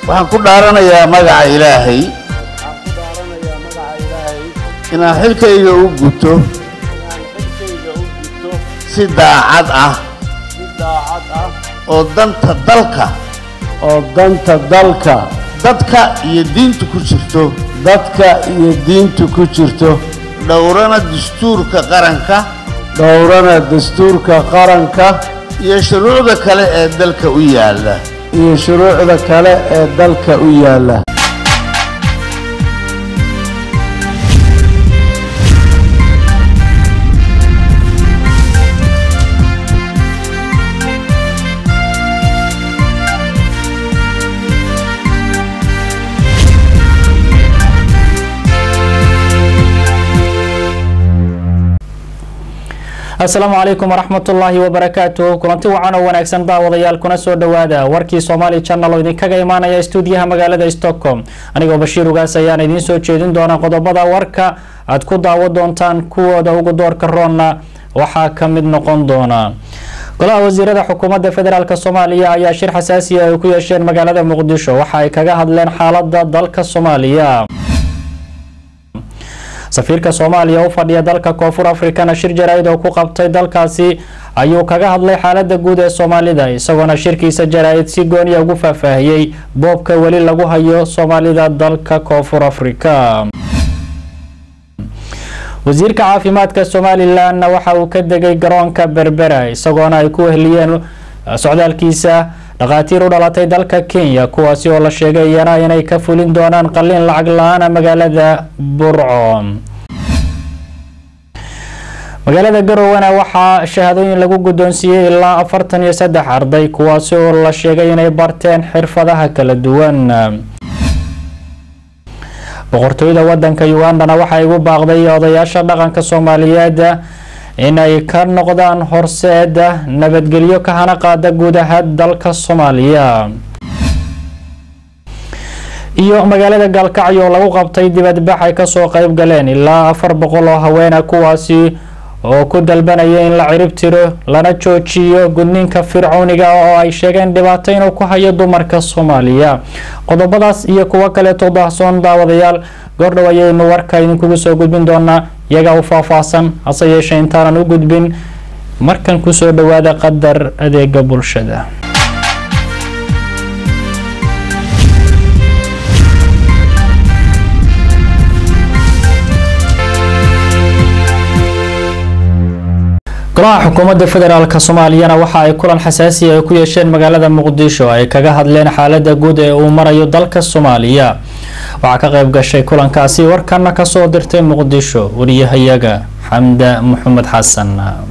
waxaan ku dhaaranayaa magaca ilaahay waxaan ku dhaaranayaa magaca ilaahay inaan xilkayga u guto inaan xilkayga u gudto si daacad ah si daacad ah oo danta dalka oo danta dalka dadka iyo diinta ku jirto dadka iyo diinta ku jirto dhowrana dastuurka qaranka dhowrana dastuurka qaranka iyo shuruucda kale ee dalka u yaalla iyo shuruucda kale ee dalka u yaalla asalaamu calaykum waraxmatullaahi wabarakaatu kulanti wacan oo wanaagsan daawadayaal kuna soo dhowaada warkii somaali channel oo idinkaga imaanaya stuudiyaha magaalada stockholm anigoo bashiir ugaas ayaan idiin soo jeedin doona qodobada warka aad ku daawo doontaan kuwooda ugu doorka roonna waxaa ka mid noqon doona golaha wasiirada xukuumadda federaalk soomaaliya ayaa shir xasaasiya ay ku yeesheen magaalada muqdisho waxa ay kaga hadleen xaalada dalka soomaaliya safiirka soomaaliya u fadhiya dalka koonfur afrikana shir jaraa-id oo ku qabtay dalkaasi ayuu kaga hadlay xaalada guud ee soomaalida isagoona shirkiisa jaraa-id si gooniya ugu faahfaahiyey boobka weli lagu hayo soomaalida dalka koonfur afrika wasiirka caafimaadka somalilanna waxa uu ka degay garoonka berbera isagoona ay ku wehliyeen socdaalkiisa dhakhaatiir u dhalatay dalka kenya kuwaasi oo la sheegay iyana inay ka fulin doonaan qalliin lacag la-aana magaalada burco magaalada garowana waxaa shahaadooyin lagu guddoonsiiyey ilaa afartan iyo saddex arday kuwaasi oo la sheegay inay barteen xirfadaha kala duwan boqortooyada wadanka ugandana waxay ugu baaqday odayaasha dhaqanka soomaaliyeed inay ka noqdaan horseeda nabadgelyo ka hana qaada guud ahaan dalka soomaaliya iyo magaalada gaalkacyo oo lagu qabtay dibadbax ay kasoo qeyb galeen ilaa afar boqol oo haweena kuwaasi oo ku dalbanaya in la cirib tiro lana joojiyo gudniinka fircooniga oo ay sheegeen dhibaato inuu ku hayo dumarka soomaaliya qodobadaas iyo kuwo kaleeto daahsoon daawadayaal goordhow ayaynu warka idinkugu soo gudbin doonaa iyagaa u faahfaahsan hase yeeshee intaanan u gudbin markan kusoo dhawaada qadar adeega bulshada golaha xukuumadda federaalk soomaaliyana waxa ay kulan xasaasiya ay ku yeesheen magaalada muqdisho ay kaga hadleen xaalada guud ee uu marayo dalka soomaaliya waxaa ka qayb gashay kulankaasi warkana kasoo dirtay muqdisho wariyahayaga xamda maxamed xasan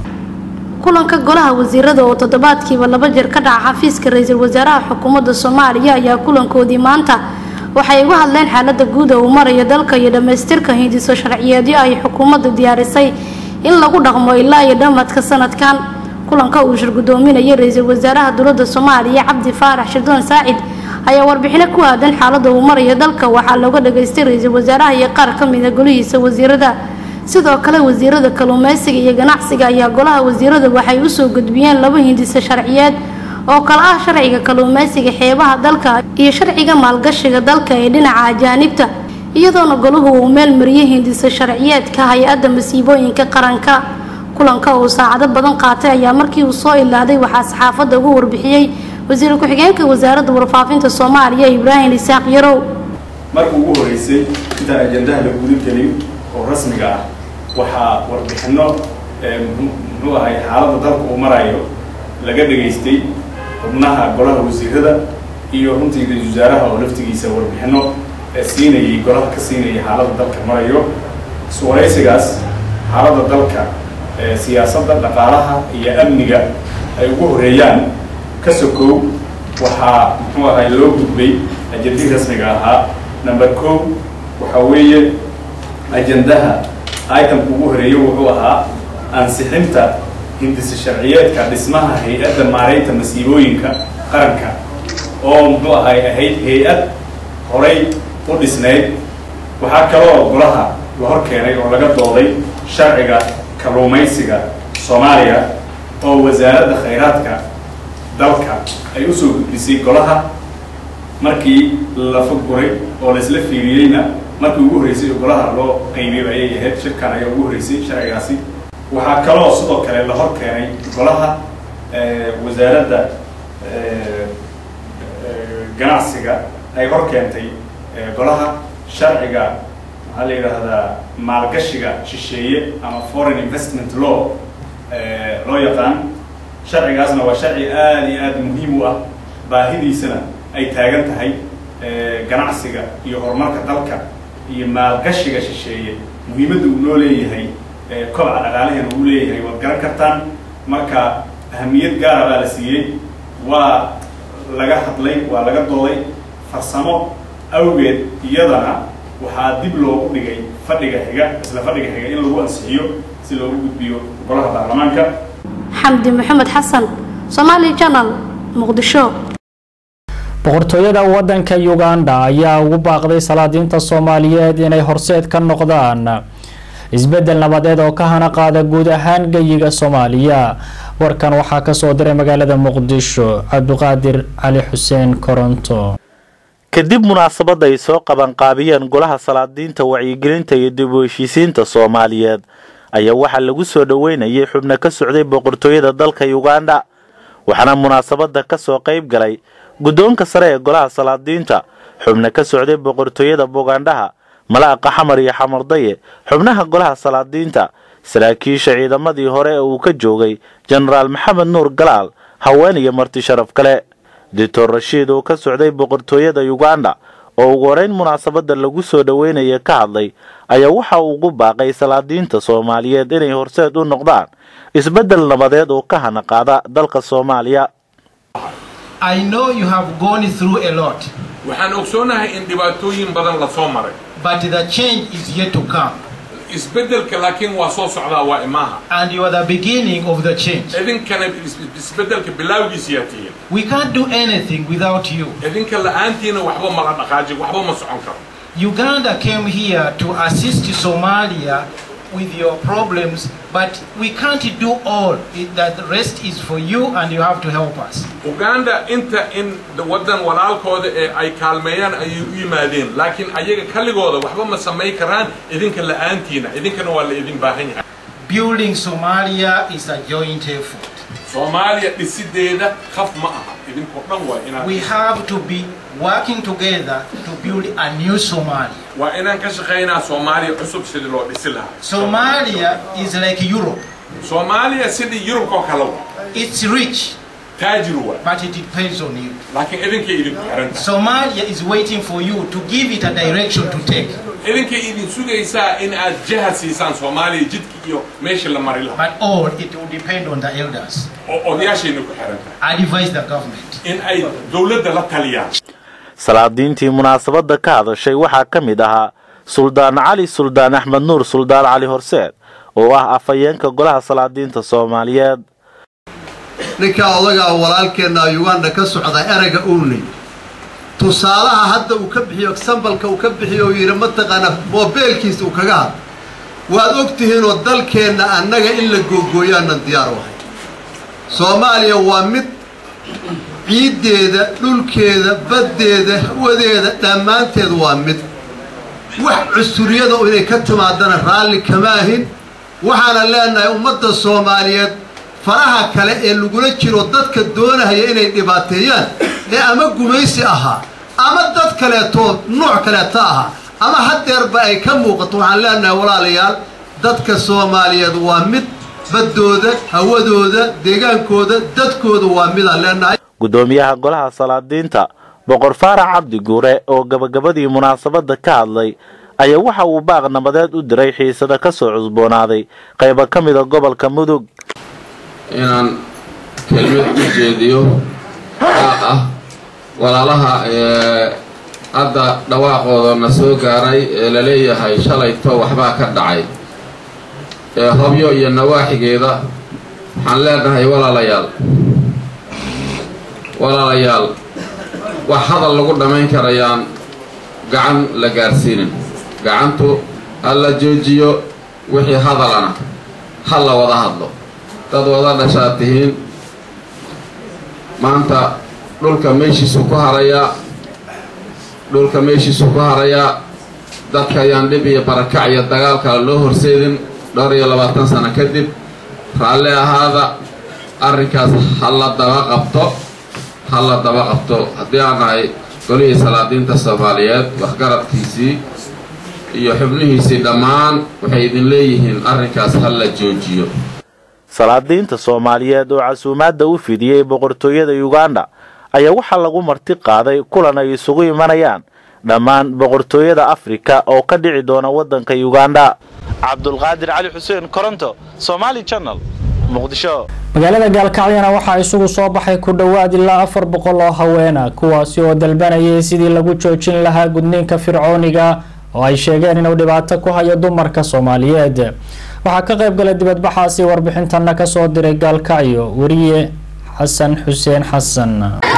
kulanka golaha wasiirada oo toddobaadkiiba laba jeer ka dhaca xafiiska ra-iisul wasaaraha xukuumadda soomaaliya ayaa kulankoodii maanta waxay uga hadleen xaalada guud ee uu marayo dalka iyo dhammaystirka hindiso sharciyeedyo ay xukuumadda diyaarisay in lagu dhaqmo ilaa iyo dhammadka sanadkan kulanka uu shir gudoominayay ra-iisul wasaaraha dowladda soomaaliya cabdi faarax shirdoon saacid ayaa warbixino ku aadan xaalada uu marayo dalka waxaa looga dhageystay ra-iisul wasaaraha iyo qaar ka mida golihiisa wasiirada sidoo kale wasiirada kalluumeysiga iyo ganacsiga ayaa golaha wasiirada waxay usoo gudbiyeen laba hindise sharciyeed oo kale ah sharciga kalluumeysiga xeebaha dalka iyo sharciga maalgashiga dalka ee dhinaca ajaanibta iyadoona golahu uu meel mariyay hindise sharciyeedka hay-adda masiibooyinka qaranka kulanka uu saacado badan qaatay ayaa markii uu soo ilaaday waxaa saxaafadda ugu warbixiyey wasiir ku-xigeenka wasaaradda warfaafinta soomaaliya ibraahim isaaq yarow markii ugu horeysay intaan ajandaha la guda gelin oo rasmiga ah waxaa warbixino muxuu ahay xaaladda dalka uu marayo laga dhageystay xubnaha golaha wasiirada iyo runtii ra-isul wasaaraha oo laftigiisa warbixino siinayay golaha ka siinayay xaaladda dalka marayo iswaraysigaas xaaladda dalka siyaasadda dhaqaalaha iyo amniga ay ugu horeeyaan ka sokow waxaa muxuu ahay loo gudbay ajandii rasmiga ahaa number co waxaa weeye ajandaha itemka ugu horeeya wuxuu ahaa ansixinta hindise sharciyeedka dhismaha hay-adda maareynta masiibooyinka qaranka oo muxuu ahay ahayd hay-ad horay u dhisnayd waxaa kaloo golaha la hor keenay oo laga dooday sharciga kalluumaysiga soomaaliya oo wasaaradda khayraadka dalka ay usoo gudbisay golaha markii la faguray oo laisla fiiriyeyna markii ugu horreysay oo golaha loo qaybiyey ayay ahayd shirkan ayaa ugu horreysay sharcigaasi waxaa kaloo sidoo kale la hor keenay golaha wasaaradda ganacsiga ay hor keentay golaha sharciga maxaa la yidhaahdaa maalgashiga shisheeye ama foreign investment law loo yaqaan sharcigaasna waa sharci aada iyo aada muhiim u ah baahidiisana ay taagan tahay ganacsiga iyo horumarka dalka iyo maalgashiga shisheeye muhiimadda uu noo leeyahay kobaca dhaqaalaheena uu leeyahay waad garan kartaan marka ahamiyad gaara baa la siiyey waa laga hadlay waa laga dooday farsamo awgeed iyadana waxaa dib loogu dhigay fadhiga xiga isla fadhiga xiga in lagu ansixiyo si loogu gudbiyo golaha baarlamaanka xamdi maxamed xasan somaali janal muqdisho boqortooyada wadanka uganda ayaa ugu baaqday salaadiinta soomaaliyeed inay horseed ka noqdaan isbedel nabadeed oo ka hana qaada guud ahaan geyiga soomaaliya warkan waxaa kasoo diray magaalada muqdisho cabdiqaadir cali xuseen koronto kadib munaasabada ay soo qabanqaabiyeen golaha salaadiinta wacyigelinta iyo dib u heshiisiinta soomaaliyeed ayaa waxaa lagu soo dhoweynayay xubno ka socday boqortooyada dalka uganda waxaana munaasabada kasoo qayb galay guddoonka sare ee golaha salaadiinta xubno ka socday boqortooyada bugandhaha malaaqa xamar iyo xamardaye xubnaha golaha salaadiinta saraakiisha ciidamadii hore ee uu ka joogay jenaraal maxamed nuur galaal haween iyo marti sharaf kale doctor rashiid oo ka socday boqortooyada uganda oo ugu horeyn munaasabada lagu soo dhoweynaya ka hadlay ayaa waxa uu ugu baaqay salaadiinta soomaaliyeed inay horseed u noqdaan isbeddel nabadeed oo ka hana qaada dalka soomaaliya I know you have gone through a lot, waxaan ogsoonahay in dhibaatooyin badan la soo maray but the change is yet to come. isbeddelka laakiin waa soo socdaa waa imaaha And you are the beginning of the change. idinkana is- isbeddelka bilowgiisiyaa tihiin We can't do anything without you. idinka la'aantiina waxba mala dhaqaajin waxba ma socon karo Uganda came here to assist Somalia with your problems, but we can't do all. It- That the rest is for you, and you have to help us. uganda inta in waddan walaalkooda ee ay kaalmeeyaan ayay u yimaadeen laakiin ayaga kaligooda waxba ma samayn karaan idinka la'aantiina idinkana waa la idin baahan yahay Building Somalia is a joint effort. soomaaliya dhisideeda khaf ma aha idinkoo dhan waa inaad We have to be working together to build a new Somalia. waa inaan ka shaqaynaa soomaaliya cusub sidii loo dhisi lahaa Somalia is like Europe. soomaaliya sidii yurubkoo kale wa It's rich, taajir waa but it depends on you. laakiin idinkay idinku xiran tahay Somalia is waiting for you to give it a direction to take. idinkay idin sugaysaa in aad jahad siisaan soomaaliya jidki iyo meeshii la mari lahaa But all it will depend on the elders. oo odayaashayna ku xiran tahay Advise the government. in ay dowladda la taliyaan salaadiintii munaasabada ka hadashay waxaa ka mid ahaa suldaan cali suldaan axmed nuur suldaan cali horseed oo ah afhayeenka golaha salaadiinta soomaaliyeed ninkaa odagaa walaalkeenna uganda ka socda erayga uunay tusaalaha hadda uu ka bixiyo exambalka uu ka bixiyo uu yidhi mataqaana moobeelkiisa uu kaga hadlo waad og tihiinoo dalkeenna annaga in la googooyaanan diyaar u ahay soomaaliya waa mid ciiddeeda dhulkeeda baddeeda hawadeeda dhammaanteed waa mid wax cusuriyada oo inay ka timaadana raalli kama ahin waxaana leenahay ummadda soomaaliyeed faraha kale ee lagula jiro dadka doonahaya inay dhibaateeyaan ee ama gumaysi ahaa ama dad kaleetoo nooc kaleeta ahaa ama haddeerba ay ka muuqato waxaan leenahay walaalayaal dadka soomaaliyeed waa mid baddooda hawadooda deegaankooda dadkooda waa midaan leenahay guddoomiyaha golaha salaadiinta boqor faarax cabdi guure oo gabagabadii munaasabada ka hadlay ayaa waxa uu baaq nabadeed u diray xiisada ka soo cusboonaaday qaybo ka mida gobolka mudug inaan kelmad u jeediyo qaaq ah walaalaha ee hadda dhawaaqooda na soo gaaray ee la leeyahay shalayto waxbaa ka dhacay ee hobyo iyo nawaaxigeeda waxaan leenahay walaalayaal walaalayaal wax hadal lagu dhammayn karayaan gacan la gaarsiinin gacantu ha la joojiyo wixii hadalana ha la wada hadlo dad wada dhashaad tihiin maanta dhulka meeshiisuu ku harayaa dhulka meeshiisu ku harayaa dadka ayaan dhib iyo barakac iyo dagaal kale loo horseedin dhowr iyo labaatan sano kadib raalli ahaada arrinkaas ha la daba qabto ha la daba qabto haddii aan nahay golihii salaadiinta soomaaliyeed waxgaradkiisii iyo xubnihiisii dhammaan waxay idin leeyihiin arrinkaas ha la joojiyo salaadiinta soomaaliyeed oo casuumaadda u fidiyey boqortooyada uganda ayaa waxaa lagu marti qaaday kulan ay isugu imanayaan dhammaan boqortooyada afrika oo ka dhici doona waddanka uganda cabdulqaadir cali xuseen koronto somaali channel muqdisho magaalada gaalkacyana waxaa isugu soo baxay ku dhowaad ilaa afar boqol oo haweena kuwaasi oo dalbanayay sidii lagu joojin lahaa gudniinka fircooniga oo ay sheegeen inuu dhibaato ku hayo dumarka soomaaliyeed waxaa ka qayb galay dibadbaxaasi warbixintana kasoo diray gaalkacyo weriye xasan xuseen xasan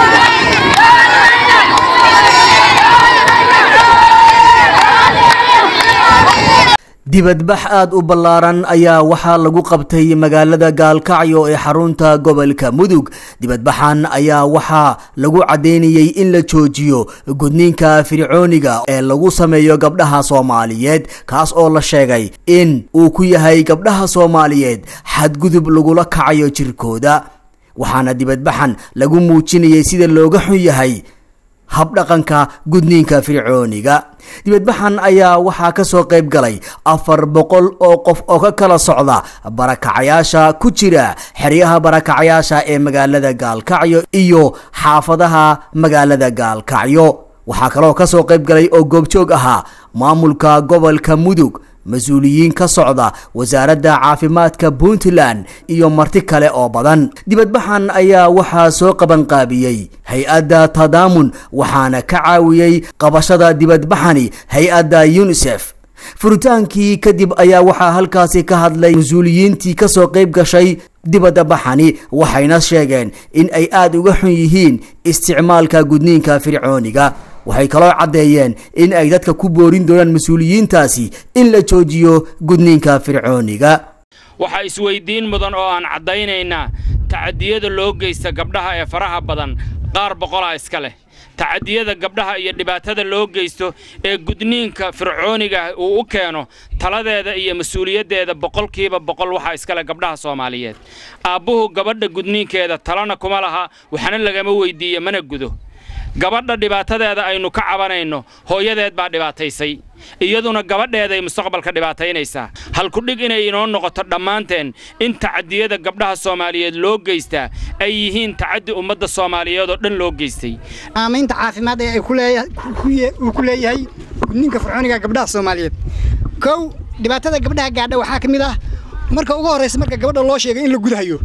dibadbax aad u ballaaran ayaa waxaa lagu qabtay magaalada gaalkacyo ee xarunta gobolka mudug dibadbaxan ayaa waxaa lagu caddeynayey in la joojiyo gudniinka fircooniga ee lagu sameeyo gabdhaha soomaaliyeed kaas oo la sheegay in uu ku yahay gabdhaha soomaaliyeed xadgudub lagula kacayo jirkooda waxaana dibadbaxan lagu muujinayay sida looga xun yahay habdhaqanka gudniinka fircooniga dibadbaxan ayaa waxaa kasoo qayb galay afar boqol oo qof oo ka kala socda barakacayaasha ku jira xeryaha barakacayaasha ee magaalada gaalkacyo iyo xaafadaha magaalada gaalkacyo waxaa kaloo kasoo qayb galay oo goobjoog ahaa maamulka gobolka mudug mas-uuliyiin ka socda wasaaradda caafimaadka puntland iyo marti kale oo badan dibadbaxan ayaa waxaa soo qabanqaabiyey hay-adda tadaamun waxaana ka caawiyey qabashada dibadbaxani hay-adda unisef furitaankii kadib ayaa waxaa halkaasi ka hadlay mas-uuliyiintii kasoo qayb gashay dibadda baxani waxayna sheegeen in ay aada uga xun yihiin isticmaalka gudniinka fircooniga waxay kaloo caddeeyeen in ay dadka ku boorin doonaan mas-uuliyiintaasi in la joojiyo gudniinka fircooniga waxaa isweydiin mudan oo aan caddaynaynaa tacadiyada loo geysta gabdhaha ee faraha badan qaar boqolaa iska leh tacadiyada gabdhaha iyo dhibaatada loo geysto ee gudniinka fircooniga uu u keeno taladeeda iyo mas-uuliyaddeeda boqolkiiba boqol waxaa iskale gabdhaha soomaaliyeed aabbuhu gabadha gudniinkeeda talana kuma laha waxna lagama weydiiyo mana gudo gabadha dhibaatadeeda aynu ka cabanayno hooyadeed baa dhibaataysay iyaduna gabadheeday mustaqbalka dhibaataynaysaa halkudhig inay inoo noqoto dhammaanteen in tacadiyada gabdhaha soomaaliyeed loo geystaa ay yihiin tacaddi ummadda soomaaliyeed oo dhan loo geystay saamaynta caafimaad ee uu ku leeyahay gudniinka fircooniga gabdhaha soomaaliyeed kow dhibaatada gabdhaha gaadha waxaa ka mid ah marka ugu horraysa marka gabadha loo sheegay in la gudahayo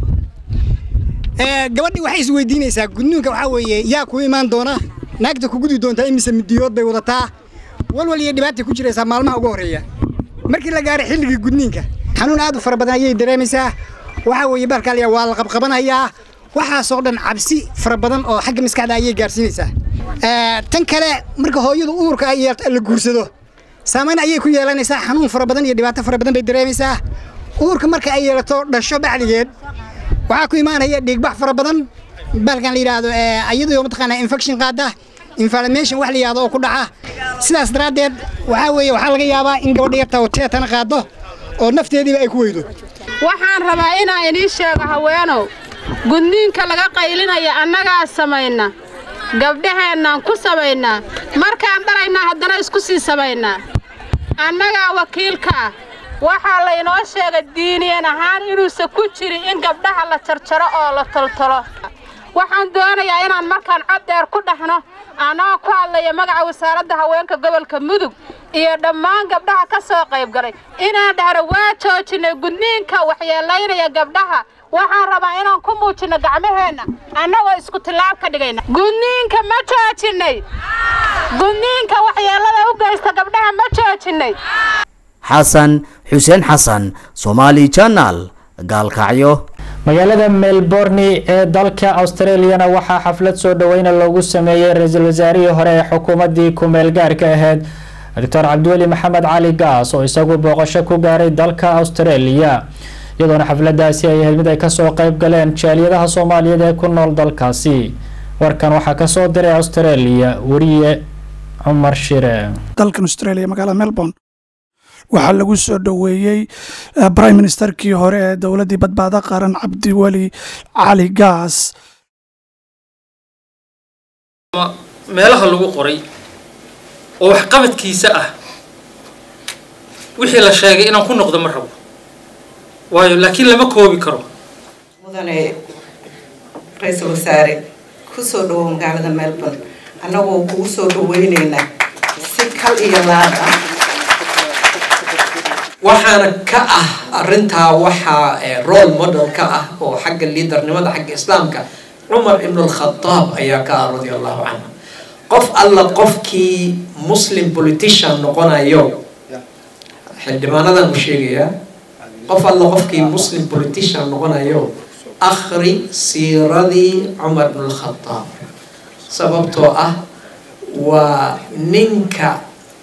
gabadhii waxay isweydiinaysaa gudniinka waxaa weeye yaa ku imaan doona naagta ku gudi doontaa imise midiyood bay wadataa walwal iyo dhibaatay ku jiraysaa maalmaha ugu horreeya markii la gaaray xilligii gudniinka xanuun aad u fara badan ayay dareemaysaa waxaa weeye baalkaaliya waa la qabqabanayaa waxaasoo dhan cabsi fara badan oo xagga maskaxda ayay gaarsiinaysaa tan kale marka hooyadu uurka ay yeelto la guursado saamayn ayay ku yeelanaysaa xanuun fara badan iyo dhibaato fara badan bay dareemaysaa uurka marka ay yeelato dhasho bacdigeed waxaa ku imaanaya dhiigbax fara badan baalkan la yidhaahdo iyadoo mataqaanaa infection qaada inflammation wax la yidhahdo oo ku dhaca sidaas daraaddeed waxaa weeye waxaa laga yaabaa in gabadha yarta oo teetana qaado oo nafteediiba ay ku weydo waxaan rabaa inaan inii sheego haweenow gudniinka laga qaylinaya annagaa samayna gabdhaheennaan ku samaynaa markaan dhalaynaa haddana isku sii samaynaa annagaa wakiilka ah waxaa laynoo sheegay diiniyan ahaan inuusan ku jirin in gabdhaha la jarjaro oo la toltolo waxaan doonayaa inaan markaan cod dheer ku dhahno annagoo ku hadlaya magaca wasaaradda haweenka gobolka mudug iyo dhammaan gabdhaha ka soo qayb galay inaan dhahno waa joojinay gudniinka waxyeelaynaya gabdhaha waxaan rabaa inaan ku muujinno gacmaheenna annagoo isku tillaab ka dhigayna gudniinka ma joojinnay gudniinka waxyeellada u geysta gabdhaha ma joojinnay xasan xuseen xasan somaali janal gaalkacyo magaalada melbourne ee dalka australiana waxaa xaflad soo dhoweyna loogu sameeyey ra-iisul wasaarihii hore ee xukuumaddii ku-meel gaarka ahayd doctor cabdiweli maxamed cali gaas oo isagu booqasho ku gaaray dalka australia iyadoona xafladaasi ay ahayd mid ay kasoo qayb galeen jaaliyadaha soomaaliyeed ee ku nool dalkaasi warkan waxaa kasoo diray australia weriye cumar shire dalkan australia magaalada melbourne waxaa lagu soo dhoweeyey prime ministerkii hore ee dowladdii badbaado qaran cabdiweli cali gaas meelaha lagu qoray oo waxqabadkiisa ah wixii la sheegay inaan ku noqdo ma rabo waayo laakiin lama koobi karo mudane ra-iisul wasaare ku soo dhawow magaalada melbourne annagoo kugu soo dhaweyneynaa si kal iyo laad ah waxaana ka ah arintaa waxaa role model ka ah oo xagga liidarnimada xagga islaamka cumar ibn alkhadaab ayaa ka ah radia allahu canhu qof alla qofkii muslim politician noqonayo xildhibaanadan u sheegayaa qof alla qofkii muslim politician noqonayo akhri siiradii cumar ibn alkhadaab sababtoo ah waa ninka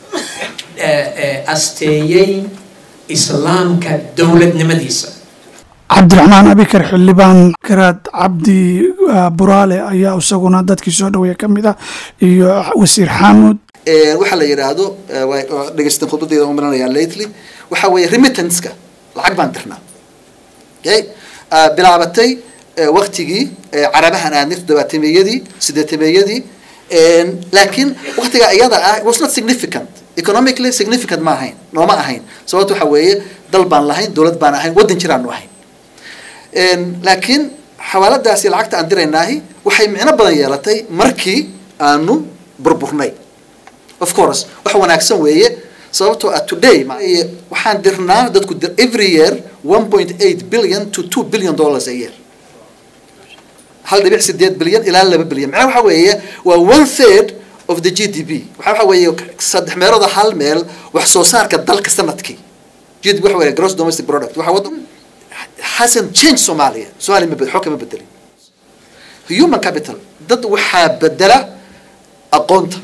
asteeyey islaamka dowladnimadiisa cabdiraxmaan abikar xildhibaan garaad cabdi buraale ayaa isaguna dadkii soo dhaweeya ka mid ah iyo wasiir xaamud waxaa la yidhaahdo dhegeystan khudbadeeda umaranaya lately waxa weeye remittanska lacag baan dirnaa okay bilaabatay waktigii carabahan aadnay toddobaatameyadii sideetameyadii laakiin waktiga iyada ah was not significant economically significant ma ahayn nooma ahayn sababto waxa weeye dal baan lahayn dowlad baan ahayn waddan jiraanu ahayn laakiin xawaaladaasi lacagta aan diraynaahi waxay micno badan yeelatay markii aanu burburnay of course wax wanaagsan weeye sababtoo ah today waxaan dirnaa dadku every year one point eight billion to two billion dollars a year hal dhibic sideed bilyan ilaa laba bilyan macnaha waxa weeye waa one third of the g d p waxa waxa weeye saddex meelooda hal meel wax soo saarka dalka sanadkii g d p waxa weeye gross domestic product waxa wadan hasn't change Somalia Somalia ma xog kama bedelin human capital dad waxaa bedela aqoonta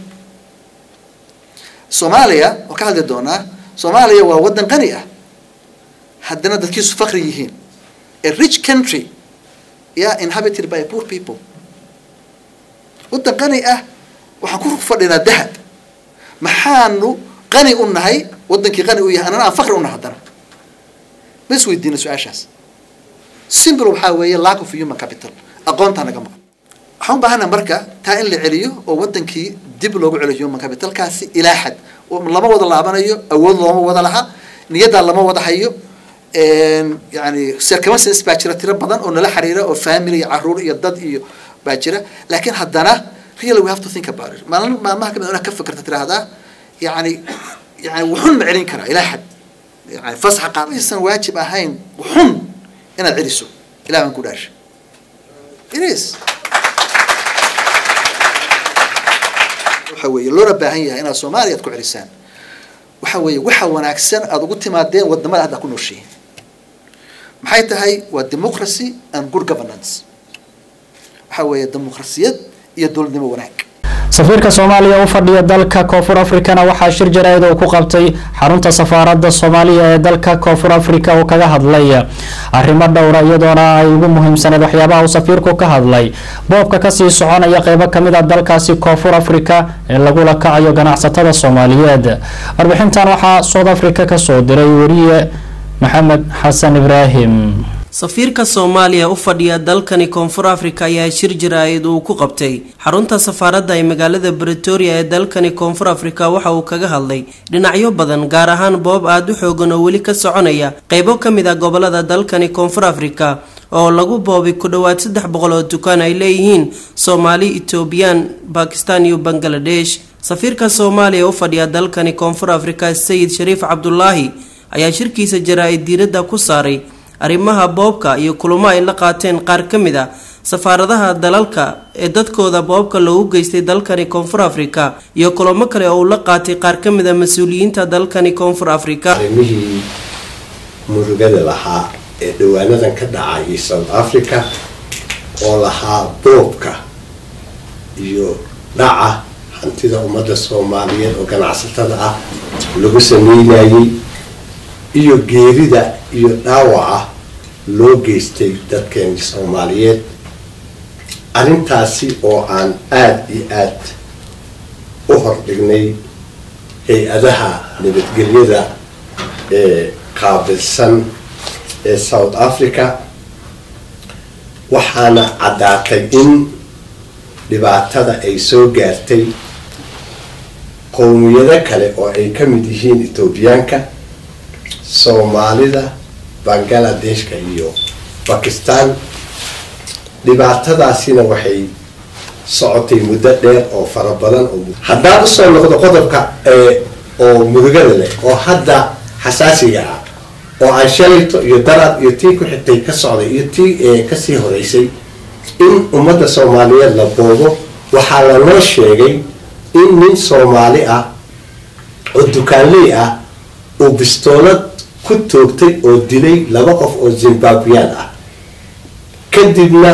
Soomaaliya oo ka hadli doonaa Soomaaliya waa wadan qani ah haddana dadkiisu faqri yihiin a rich country yeah inhabited by poor people wadan qani ah waxaan ku fadhinaa dahab maxaanu qani u nahay wadankii qani u yahay anana aan faqri u nahay haddana ma is weydiina su-aashaas simple waxaa weeye lack of human capital aqoontaa naga maqan waxaan u baahana marka taa in la celiyo oo wadankii dib loogu celiyo human capitalkaasi ilaa xad lama wada laabanayo awood looma wada laha niyaddaa lama wada hayo yani circumstances baa jira tiro badan oo nala xiriira oo family iyo caruur iyo dad iyo baa jira laakiin haddana really we have to think about it maalin maalmaha kamid inaad ka fikirta tiraahdaa yani yani wuxun ma celin karaa ilaa xad yani fasaxa qaar aysan waajib ahayn wuxun inaad celiso ilaah baan ku dhaasha it is waxa weeye loona baahan yahay inaad soomaaliya aad ku celisaan waxa weeye waxa wanaagsan aada ugu timaadeen wadamada hadda ku nooshihiin maxay tahay waa democracy and good governance waxa weeye dimuqrasiyad iyo dowladnimo wanaag safiirka soomaaliya u fadhiya dalka koonfur afrikana waxaa shir jaraa'id uu ku qabtay xarunta safaaradda soomaaliya ee dalka koonfur afrika oo kaga hadlay arrimo dhowra iyadoona ay ugu muhiimsaneed waxyaabaha uu safiirku ka hadlay boobka kasii soconaya qeybo kamid a dalkaasi koonfur afrika ee lagula kacayo ganacsatada soomaaliyeed warbixintan waxaa south africa kasoo diray weriye maxamed xasan ibraahim safiirka soomaaliya u fadhiya dalkani koonfur afrika ayaa shir jaraa'id uu ku qabtay xarunta safaaradda ee magaalada bretoria ee dalkani koonfur afrika waxa uu kaga hadlay dhinacyo badan gaar ahaan boob aada u xoogan oo weli ka soconaya qeybo ka mid ah gobolada dalkani koonfur afrika oo lagu boobay ku dhowaad saddex boqol oo dukaan ay leeyihiin soomaali etoobiyaan bakistan iyo bangaladesh safiirka soomaaliya u fadhiya dalkani koonfur afrika sayid shariif cabdulaahi ayaa shirkiisa jaraa-id diiradda ku saaray arrimaha boobka iyo kulamo ay la qaateen qaar ka mid a safaaradaha dalalka ee dadkooda boobka loogu geystay dalkani koonfur afrika iyo kulamo kale oo uu la qaatay qaar ka mid a mas-uuliyiinta dalkani koonfur afrika arrimihii murugada lahaa ee dhawaanadan ka dhacay south africa oo lahaa boobka iyo dhaca hantida ummadda soomaaliyeed oo ganacsatada ah lagu sameynayay iyo geerida iyo dhaawaca loo geystay dadkeeni soomaaliyeed arrintaasi oo aan aada iyo aad u hordhignay hay-adaha nabadgelyada ee qaabilsan ee south africa waxaana caddaatay in dhibaatada ay soo gaartay qowmiyado kale oo ay ka mid yihiin etoobiyaanka soomaalida bangladeshka iyo bakistan dhibaatadaasina waxay socotay muddo dheer oo fara badan oo haddaan usoo noqdo qodobka oo murugada leh oo hadda xasaasiga ah oo aan shalayto iyo darad iyo tii ku xigtay ka socday iyo tii kasii horeysay in ummadda soomaaliyeed la boobo waxaa lanoo sheegay in nin soomaali ah oo dukaanley ah uu bistoolad ku toogtay oo dilay laba qof oo zimbabweyaan ah kadibna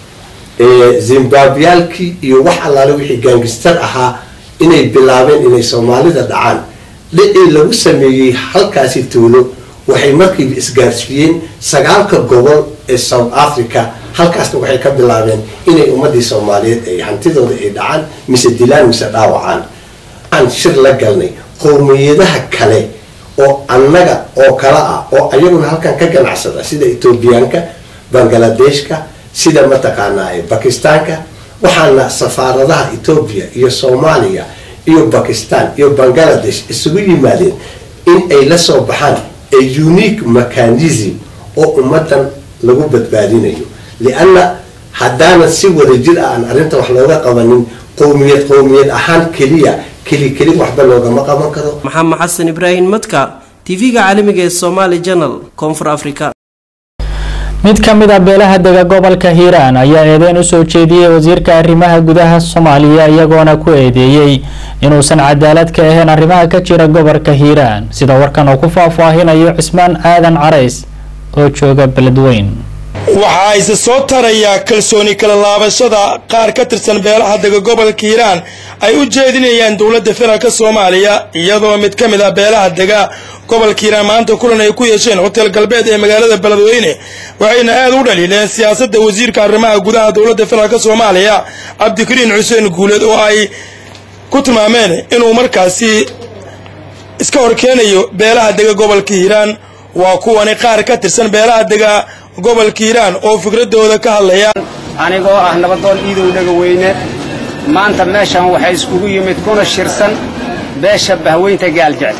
zimbabweyaalkii iyo wax allaale wixii gaangistar ahaa inay bilaabeen inay soomaalida dhacaan dhicii lagu sameeyey halkaasi tuulo waxay markiiba isgaarsiiyeen sagaalka gobol ee south africa halkaasna waxay ka bilaabeen inay ummadii soomaaliyeed ay hantidooda ay dhacaan mise dilaan mise dhaawacaan waxaan shir la galnay qowmiyadaha kale oo annaga oo kale ah oo ayaguna halkan ka ganacsada sida etoobiyaanka bangladeshka sida mataqaanaa bakistaanka waxaana safaaradaha etoobiya iyo soomaaliya iyo bakistan iyo bangladesh isugu yimaadeen in ay la soo baxaan a unique mechanism oo ummadan lagu badbaadinayo lianna haddaanan si wadajir ah aan arrinta wax looga qabanin qowmiyad qowmiyad ahaan keliya keli keli waxba loogama qaban karo maxamed xasan ibraahim madka tv-ga caalamiga ee somaali janal koonfur africa mid ka mid a beelaha dega gobolka hiiraan ayaa eedeyn usoo jeediyey wasiirka arrimaha gudaha soomaaliya iyagoona ku eedeeyey inuusan cadaalad ka ahayn arrimaha ka jira gobolka hiiraan sida warkan uu ku faahfaahinayo cismaan aadan carays oo jooga beledweyn waxaa ise soo tarayaa kalsooni kala laabashada qaar ka tirsan beelaha dega gobolka hiiraan ay u jeedinayaan dowladda federaalk soomaaliya iyadoo mid ka mid ah beelaha dega gobolka hiiraan maanta kulan ay ku yeesheen hotel galbeed ee magaalada beledweyne waxayna aad u dhaliileen siyaasadda wasiirka arrimaha gudaha dowladda federaalk soomaaliya cabdikariin xuseen guuleed oo ay ku tilmaameen inuu markaasi iska horkeenayo beelaha dega gobolka hiiraan waa kuwani qaar ka tirsan beelaha dega gobolka hiiraan oo fikradooda ka hadlaya anigoo ah nabadoon iidow dhegaweyne maanta meeshan waxay iskugu yimid kuna shirsan beesha bahweynta gaaljecel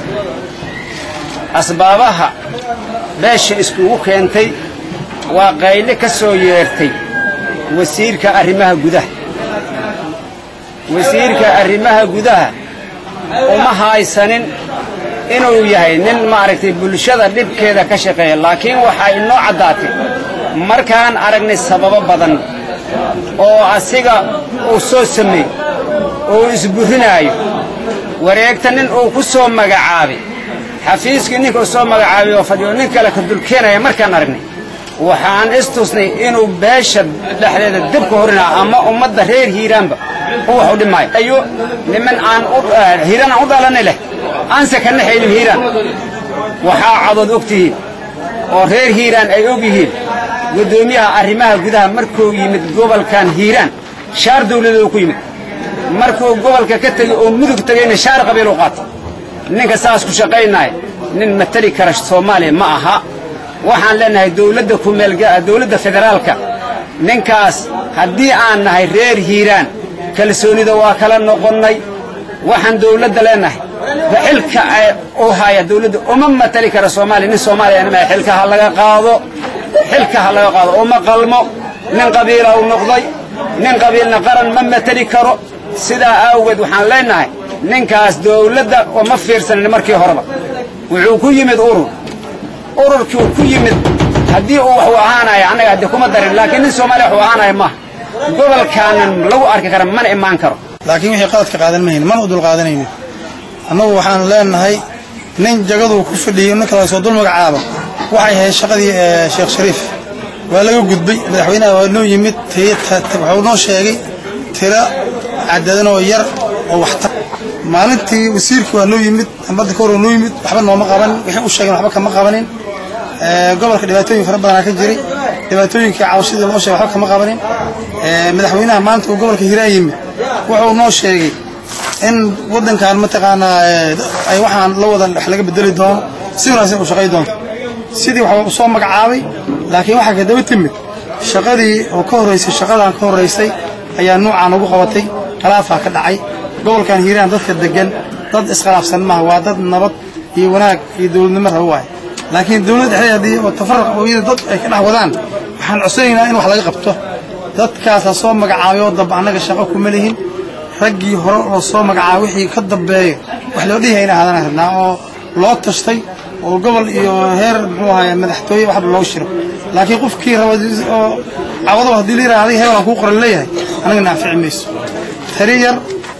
asbaabaha beesha iskugu keentay waa qayle ka soo yeertay wasiirka arrimaha gudaha wasiirka arrimaha gudaha uma haysanin inuu yahay nin maaragtay bulshada dhibkeeda ka shaqeeya laakiin waxaa inoo caddaatay markaan aragnay sababo badan oo asiga uu soo sameey oo isburinaayo wareegta nin uu ku soo magacaabay xafiiskii ninka uu soo magacaabay oo fadhiyo nin kale ka dulkeenaya markaan aragnay waxaan istusnay inuu beesha dhexdeeda dibka horinaa ama ummadda reer hiiraanba u wax u dhimaayo ayo niman aan hiiraan aan u dhalanay leh aanse ka naxaynin hiiraan waxaa cadood og tihiin oo reer hiiraan ay og yihiin guddoomiyaha arrimaha gudaha markuu yimid gobolkan hiiraan shaar dawladeed ku yimid markuu gobolka ka tegey oo mudug tegeyna shaar qabiil u qaatay ninka saas ku shaqaynaaya nin matali kara soomaaliya ma aha waxaan leenahay dowladda kumeelga dowladda federaalka ninkaas haddii aan nahay reer hiiraan kalsoonida waa kala noqonnay waxaan dowladda leenahay xilka uu haya dowladda uma matali kara soomaaliya nin soomaaliya ma xilka ha laga qaado xilka ha laga qaado uma qalmo nin qabiila u noqday nin qabiilna qaran ma matali karo sidaa awgeed waxaan leenahay ninkaas dowladda uma fiirsanin markii horeba wuxuu ku yimid urur ururkii ku yimid haddii uu wax u ahaanaya annaga haddii kuma darin laakiin nin soomaaliya wax u ahaanaya maaha gobolkaanan lagu arki kara mana imaan karo laakiin wixii qaladka qaadan mahayn mana u dulqaadanaynin annagu waxaan leenahay nin jagaduu ku fadhiyey ninka la soo dul magacaabo waxay ahayd shaqadii sheekh shariif waa laga gudbay madaxweynaha waa noo yimid wuxuu noo sheegay tiro cadadan oo yar oo waxtar maalintii wasiirkii waa noo yimid ambadda ka hor waa noo yimid waxba nooma qaban wixii u sheegeen waxba kama qabanin gobolka dhibaatooyin fara badanaa ka jiray dhibaatooyinkii cawshadii loo sheegay waxba kama qabanin madaxweynaha maanta uu gobolka hiiraan yimid wuxuu noo sheegay in waddankan mataqaanaa ay waxaan la wada wax laga bedeli doono si wanaagsan u shaqay doonto sidii waxaa u soo magacaabay laakiin waxaa ka daba timid shaqadii oo ka horraysay shaqadan ka horraysay ayaa nuucaan ugu qabatay khilaafaa ka dhacay gobolkan hiiraan dadka degan dad iskhilaafsan maaha waa dad nabad iyo wanaag iyo dowladnimo raba waaye laakiin dowladda dhexdeeda haddii oo tafarruq ooyada dad ay ka dhex wadaan waxaan codsanaynaa in wax laga qabto dadkaasa soo magacaabay oo damba annaga shaqo kuma lihin raggii hore oo soo magacaabay wixii ka dambeeyo wax loo dhihayna haadana rabnaa oo loo tashtay oo gobol iyo heer muxuu ahaye madaxtooye waxba loo shiro laakiin qofkii raba oo cawado haddii la yidhaha adiga heelaan kuu qoran leeyahay anaga naafici mayso tari yar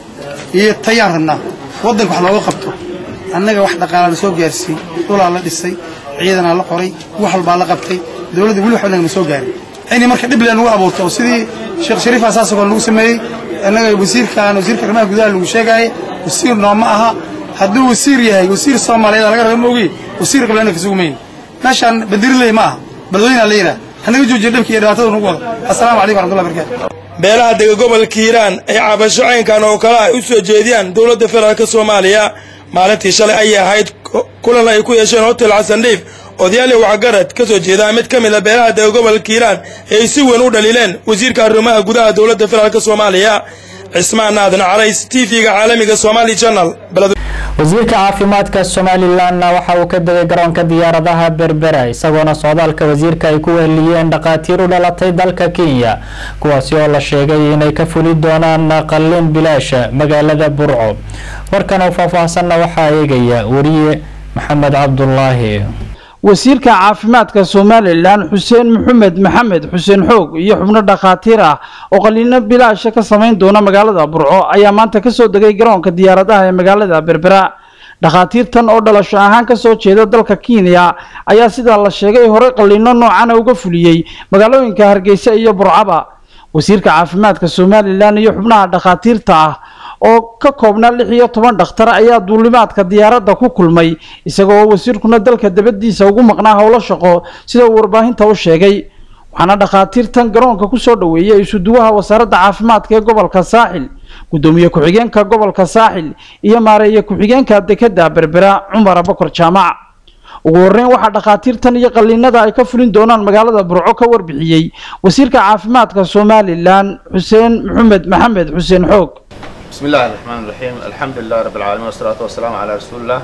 iyo tayaan rabnaa waddanka wax looga qabto annaga wax dhaqaalaa la soo gaarsiiyey dhulaa la dhisay ciidanaa la qoray wax walbaa la qabtay dowladda weli waxba nagama soo gaarin ini marka dhib leen lagu abuurto oo sidii sheekh shariif asaasagoo lagu sameeyey annaga wasiirkaan wasiirka arrimaha gudaha lagu sheegaaye wasiir nooma aha hadduu wasiir yahay wasiir soomaaliyeed laga raba maogi wasiir qableena kasugu mayn meeshaan badiriley ma aha balweyna la yidhaha hanaga joojiya dhibka iyo dhibaatada nagu wado assalaamu calaykum waraxmatullahi barakatu beelaha dega gobolka hiiraan ay cabasho caynkan oo kale ay u soo jeediyaan dowladda federaalk soomaaliya maalintii shalay ayay ahayd kulan ay ku yeesheen hotel xasandhiif odayaal iyo waxgarad ka soo jeedaa mid ka mid a beelaha dega gobolka hiiraan ee ay si weyn u dhaliileen wasiirka arrimaha gudaha dowladda federaalk soomaaliya cismaan naadan carays t v-ga caalamiga somali channel wasiirka caafimaadka somalilanna waxa uu ka degay garoonka diyaaradaha berbera isagoona socdaalka wasiirka ay ku weheliyeen dhakhaatiir u dhalatay dalka kenya kuwaasi oo la sheegay inay ka fuli doonaan qalliin bilaasha magaalada burco warkan oo faahfaahsanna waxaa eegaya wariye maxamed cabdulaahi wasiirka caafimaadka somalilan xuseen maxamed maxamed xuseen xoog iyo xubno dhakhaatiir ah oo qaliino bilaasha ka samayn doona magaalada burco ayaa maanta kasoo degay garoonka diyaaradaha ee magaalada berbera dhakhaatiirtan oo dhalasho ahaan kasoo jeeda dalka kenya ayaa sidaa la sheegay horey qaliino noocana uga fuliyey magaalooyinka hargeysa iyo burcaba wasiirka caafimaadka somalilan iyo xubnaha dhakhaatiirta ah oo ka koobnaa lix iyo toban dhakhtar ayaa duulimaadka diyaaradda ku kulmay isagoo wasiirkuna dalka dabadiisa ugu maqnaa howlo shaqo sida uu warbaahinta u sheegay waxaana dhakhaatiirtan garoonka kusoo dhoweeyay isuduwaha wasaaradda caafimaadka ee gobolka saaxil gudoomiye ku-xigeenka gobolka saaxil iyo maareeye ku-xigeenka dekeda berbera cumar abakar jaamac ugu horreyn waxaa dhakhaatiirtan iyo qaliinada ay ka fulin doonaan magaalada burco ka warbixiyey wasiirka caafimaadka somalilan xuseen maxamed maxamed xuseen xoog بسم الله الرحمن الرحيم الحمد لله رب العالمين والصلاة والسلام على رسول الله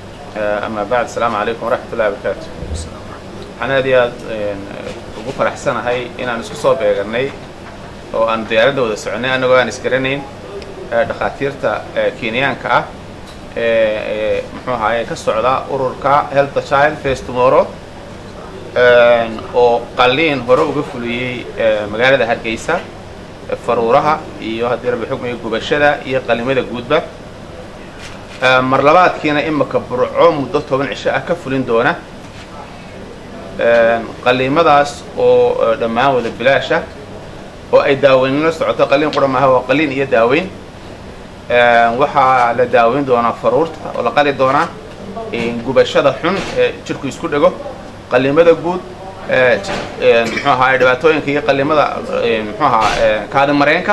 أما بعد السلام عليكم ورحمة الله وبركاته waxaan aad iyo aad ugu faraxsanahay inaan isku soo beeganay oo aan diyaaradda wada soconay annagoo aan isgaranayn dhakhaatiirta kenyaanka ah ee muxuu ahaye ka socda ururka health the child face tomorrow oo qalliin hore uga fuliyey magaalada hargeysa faruuraha iyo haddii rabbi xukmiga gubashada iyo qalimada guudba mar labaadkiina imika burco muddo toban cisho ah ka fulin doona qaliimadaas oo dhammaan wada bilaasha oo ay daaweynla socoto qaliin qura maaha waa qaliin iyo daaweyn waxaa la daaweyn doonaa faruurta oo la qali doonaa gubashada xun ee jirku isku dhego qalimada guud muxuu ahaa dhibaatooyinka iyo qalimada muxuu ahaa kaadi mareenka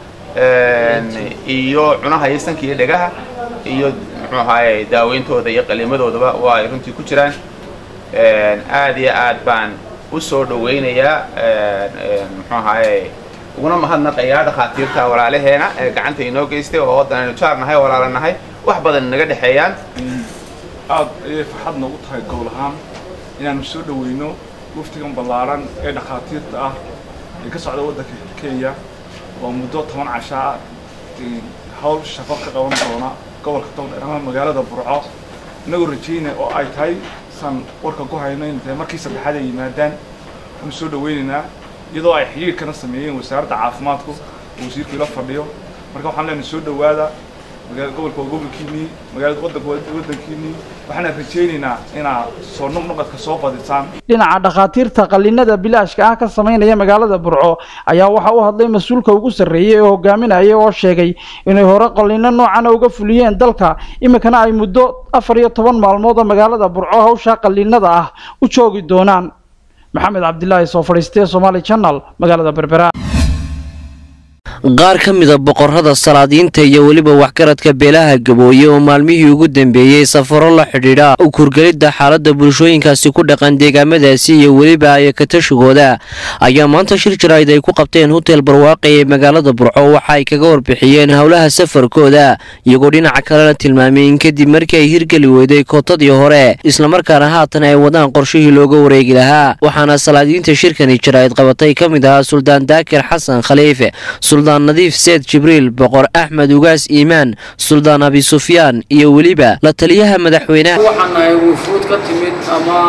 iyo cunaha iyo sanka iyo dhegaha iyo muxuu ahaaye daaweyntooda iyo qalimadoodaba waa ay runtii ku jiraan aad iyo aad baan u soo dhaweynayaa muxuu ahaaye uguna mahadnaqayaa dhakhaatiirta walaalaheena ee gacanta inoo geystay oo waddan aynu jaar nahay walaala nahay wax badan inaga dhexeeyaan aad ayay farxad noogu tahay gobol ahaan inaanu soo dhaweyno waftigan ballaaran ee dhakhaatiirta ah ee ka socda waddanka kenya oo muddo toban cashaa ah hawl shaqo ka qaban doona gobolka togdheer ama magaalada burco inagoo rajaynaya oo ay tahay san warka ku hayno in tahay markii saddexaad ay yimaadaan waanu soo dhaweynaynaa iyadoo ay xiriirkana sameeyeen wasaaradda caafimaadku oo wasiirku ila fadhiyo marka waxaan leenahay soo dhawaada magaalada gobolka waa gobolkiinii magaalada waddanka waa waddankiinii waxaana rajaynaynaa inaad soo noqnoqodka soo badisaan dhinaca dhakhaatiirta qaliinada bilaashka ah ka samaynaya magaalada burco ayaa waxa u hadlay mas-uulka ugu sarreeyey ee hogaaminaya oo sheegay inay hore qaliino noocana uga fuliyeen dalka iminkana ay muddo afar iyo toban maalmood oo magaalada burco hawsha qaliinada ah u joogi doonaan maxamed cabdilaahi soo fadhiistee somaali channel magaalada berbera qaar ka mida boqorada salaadiinta iyo weliba waxgaradka beelaha gabooye oo maalmihii ugu dambeeyey safaro la xidhiidha u kurgelidda xaaladda bulshooyinkaasi ku dhaqan deegaamadaasi iyo weliba ayakatashigooda ayaa maanta shir jaraa'id ay ku qabteen hotel barwaaqi ee magaalada burco waxa ay kaga warbixiyeen howlaha safarkooda iyagoo dhinaca kalena tilmaamay in kadib markii ay hirgeli weyday kootadii hore islamarkaana haatan ay wadaan qorshihii looga wareegi lahaa waxaana salaadiinta shirkani jaraa'id qabatay ka mid ahaa suldaan daakir xasan khaliife suldaan nadiif seed jibriil boqor axmed ugaas iimaan suldaan abi sufyaan iyo weliba la taliyaha madaxweynaha waxaan nahay wufuud ka timid ama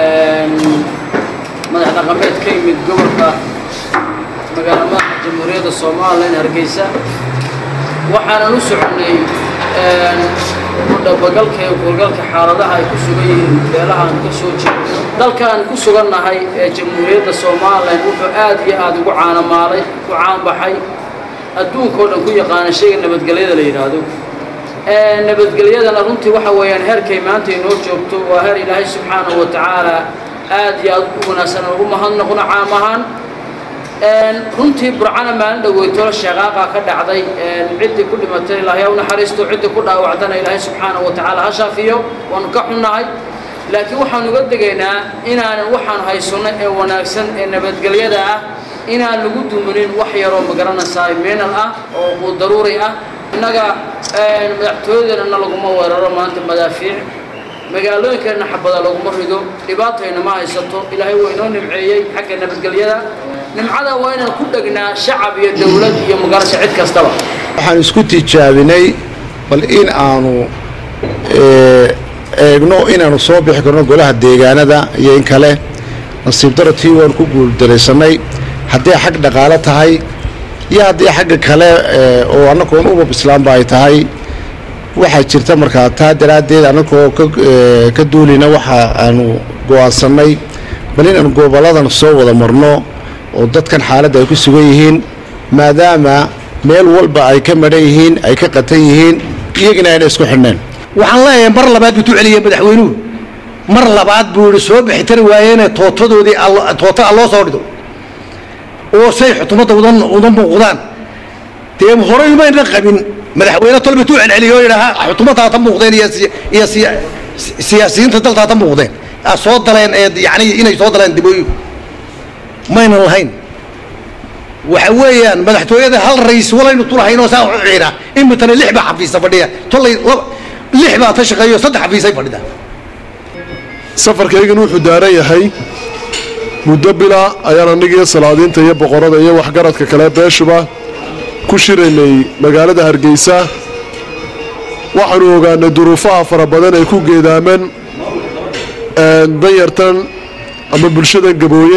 madax dhaqameed ka yimid gobolka magaala madaxa jamhuuriyadda somalilan hargeysa waxaanan u soconnay udhabagalka iyo kurgalka xaaladaha ay ku sugan yihiin beelaha aan ka soo jeedo dalka aan ku sugannahay ee jamhuuriyadda somalilan wuxuu aad iyo aada ugu caanamaalay ku caanbaxay adduunkao dhan ku yaqaana shayga nabadgelyada la yidhaahdo nabadgelyadana runtii waxa weeyaan heerkay maanta inoo joogto waa heer ilaahay subxaanahu wa tacaala aad iyo aad u wanaagsan ugu mahadnaqno caam ahaan runtii burcana maalin dhoweytolo sheeqaaqa ka dhacday ciddii ku dhimatay ilaahay u naxariisto ciddii ku dhaawacdana ilaahay subxaanahu wa tacaala ha shaafiyo waanu ka xunnahay laakiin waxaan uga degaynaa inaanan waxaan haysanno ee wanaagsan ee nabadgelyada ah inaan lagu duminin wax yaroo magaranaysaa meenal ah oo uu daruuri ah innaga madaxtooyadeennana laguma weeraro maanta madaafiic magaalooyinkeenna xabada laguma rido dhibaatayna ma haysato ilaahay waa inoo nimceeyey xagga nabadgelyada nimcada waa inaan ku dhegnaa shacab iyo dowlad iyo magarasha cid kastaba waxaan isku tijaabinay bal in aanu eegno inaanu soo bixi karno golaha deegaanada iyo in kale nasiib daratii waan ku guuldaraysanay hadday xag dhaqaalo tahay iyo haddii xagga kale oo annagoon umab islaamba ay tahay waxaa jirta markaa taa daraaddeed annagoo ka duulina waxa aanu go'aansannay bal inaanu gobolladan soo wada marno oo dadkan xaaladda ay ku sugan yihiin maadaama meel walba ay ka madhan yihiin ay ka qatan yihiin iyagina ayna isku xidhneen waxaan leeyahay mar labaad buu celiyey madaxweynuhu mar labaad buu yihi soo bixi tari waayeene tootadoodii toota alloo soo dhido oo say xutumadda udan udan muuqdaan dee horey mayna qabin madaxweyne tolba tuu celceliyo oo yidhaaha xutumaddaa ta muuqdeen iyo iyo siyaasiyiinta daltaa ta muuqdeen soo daleen ee yacni inay soo daleen dibooyin maynan lahayn waxa weeyaan madaxtooyada hal ra'iis walaynu tulahayn oo saa u ciira imitana lix baa xafiisa fadhiya tolay lix baa ta shaqeeyo saddex xafiisay fadhida safarkaygan wuxuu daaran yahay muddo bila ayaan annigiiyo salaadiinta iyo boqorada iyo waxgaradka kale beeshuba ku shiraynay magaalada hargeysa waxaanu ogaanay duruufaha fara badan ay ku geedaaman danyartan ama bulshadan gabooye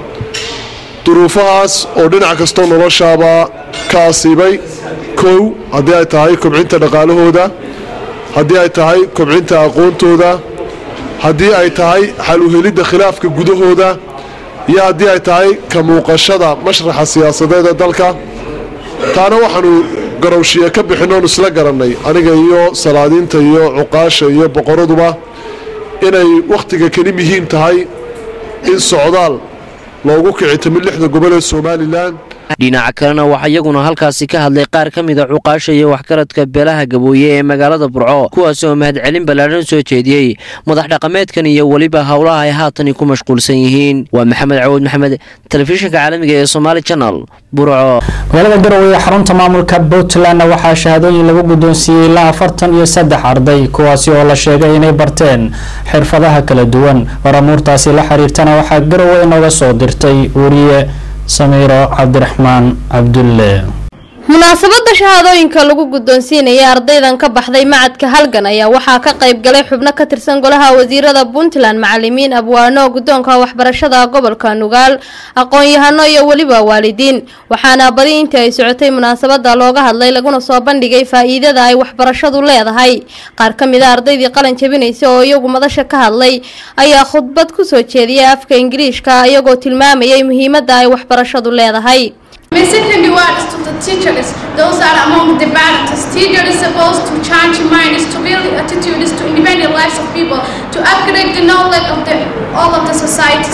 duruufahaas oo dhinac kastoo noloshaaba ka asiibay kow haddii ay tahay kobcinta dhaqaalahooda haddii ay tahay kobcinta aqoontooda haddii ay tahay xal u helidda khilaafka gudahooda iyo haddii ay tahay ka muuqashada mashraxa siyaasadeed ee dalka taana waxaanu garowshiye ka bixinnoonu isla garannay aniga iyo salaadiinta iyo cuqaasha iyo boqoraduba inay wakhtiga keli muhiim tahay in socdaal loogu kici timid lixda gobol ee somalilan dhinaca kalena waxaa iyaguna halkaasi ka hadlay qaar ka mid a cuqaasha iyo waxgaradka beelaha gabooye ee magaalada burco kuwaas oo mahadcelin ballaadhan soo jeediyey madax dhaqameedkan iyo weliba howlaha ay haatani ku mashquulsan yihiin waa maxamed cawud maxamed telefishinka caalamiga ee somaali janal burco magaalada garowe ee xarunta maamulka puntlandna waxaa shahaadooyin lagu guddoonsiiyey ilaa afartan iyo saddex arday kuwaasi oo la sheegay inay barteen xirfadaha kala duwan waramuurtaasi la xiriirtana waxaa garowe inooga soo dirtay wariye samiiro cabdiraxmaan cabdulle munaasabada shahaadooyinka lagu guddoonsiinaya ardaydan ka baxday macadka halgan ayaa waxaa ka qayb galay xubno ka tirsan golaha wasiirada puntland macalimiin abwaano guddoonka waxbarashada gobolka nugaal aqoon-yahano iyo weliba waalidiin waxaana badi intii ay socotay munaasabada looga hadlay laguna soo bandhigay faa-iidada ay waxbarashadu leedahay qaar ka mid a ardaydii qalin jabinaysa oo iyagu madasha ka hadlay ayaa khudbad kusoo jeediyay afka ingiriishka iyagoo tilmaamayay muhiimada ay waxbarashadu leedahay My second word is to the teachers. Those are among the barriers. Teacher is supposed to change minds, to build attitudes, to independent lives of people, to upgrade the knowledge of the all of the societies.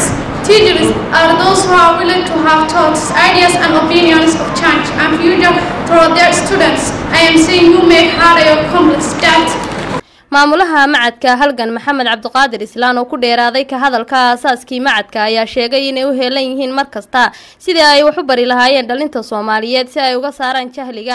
Teachers are those who are willing to have thoughts, ideas, and opinions of change and future for their students. I am saying you make harder your complex that maamulaha macadka halgan maxamed cabdiqaadir islaan oo ku dheeraaday ka hadalka aasaaskii macadka ayaa sheegay inay u heelan yihiin mar kasta sidii ay wax u bari lahaayeen dhalinta soomaaliyeed si ay uga saaraan jahliga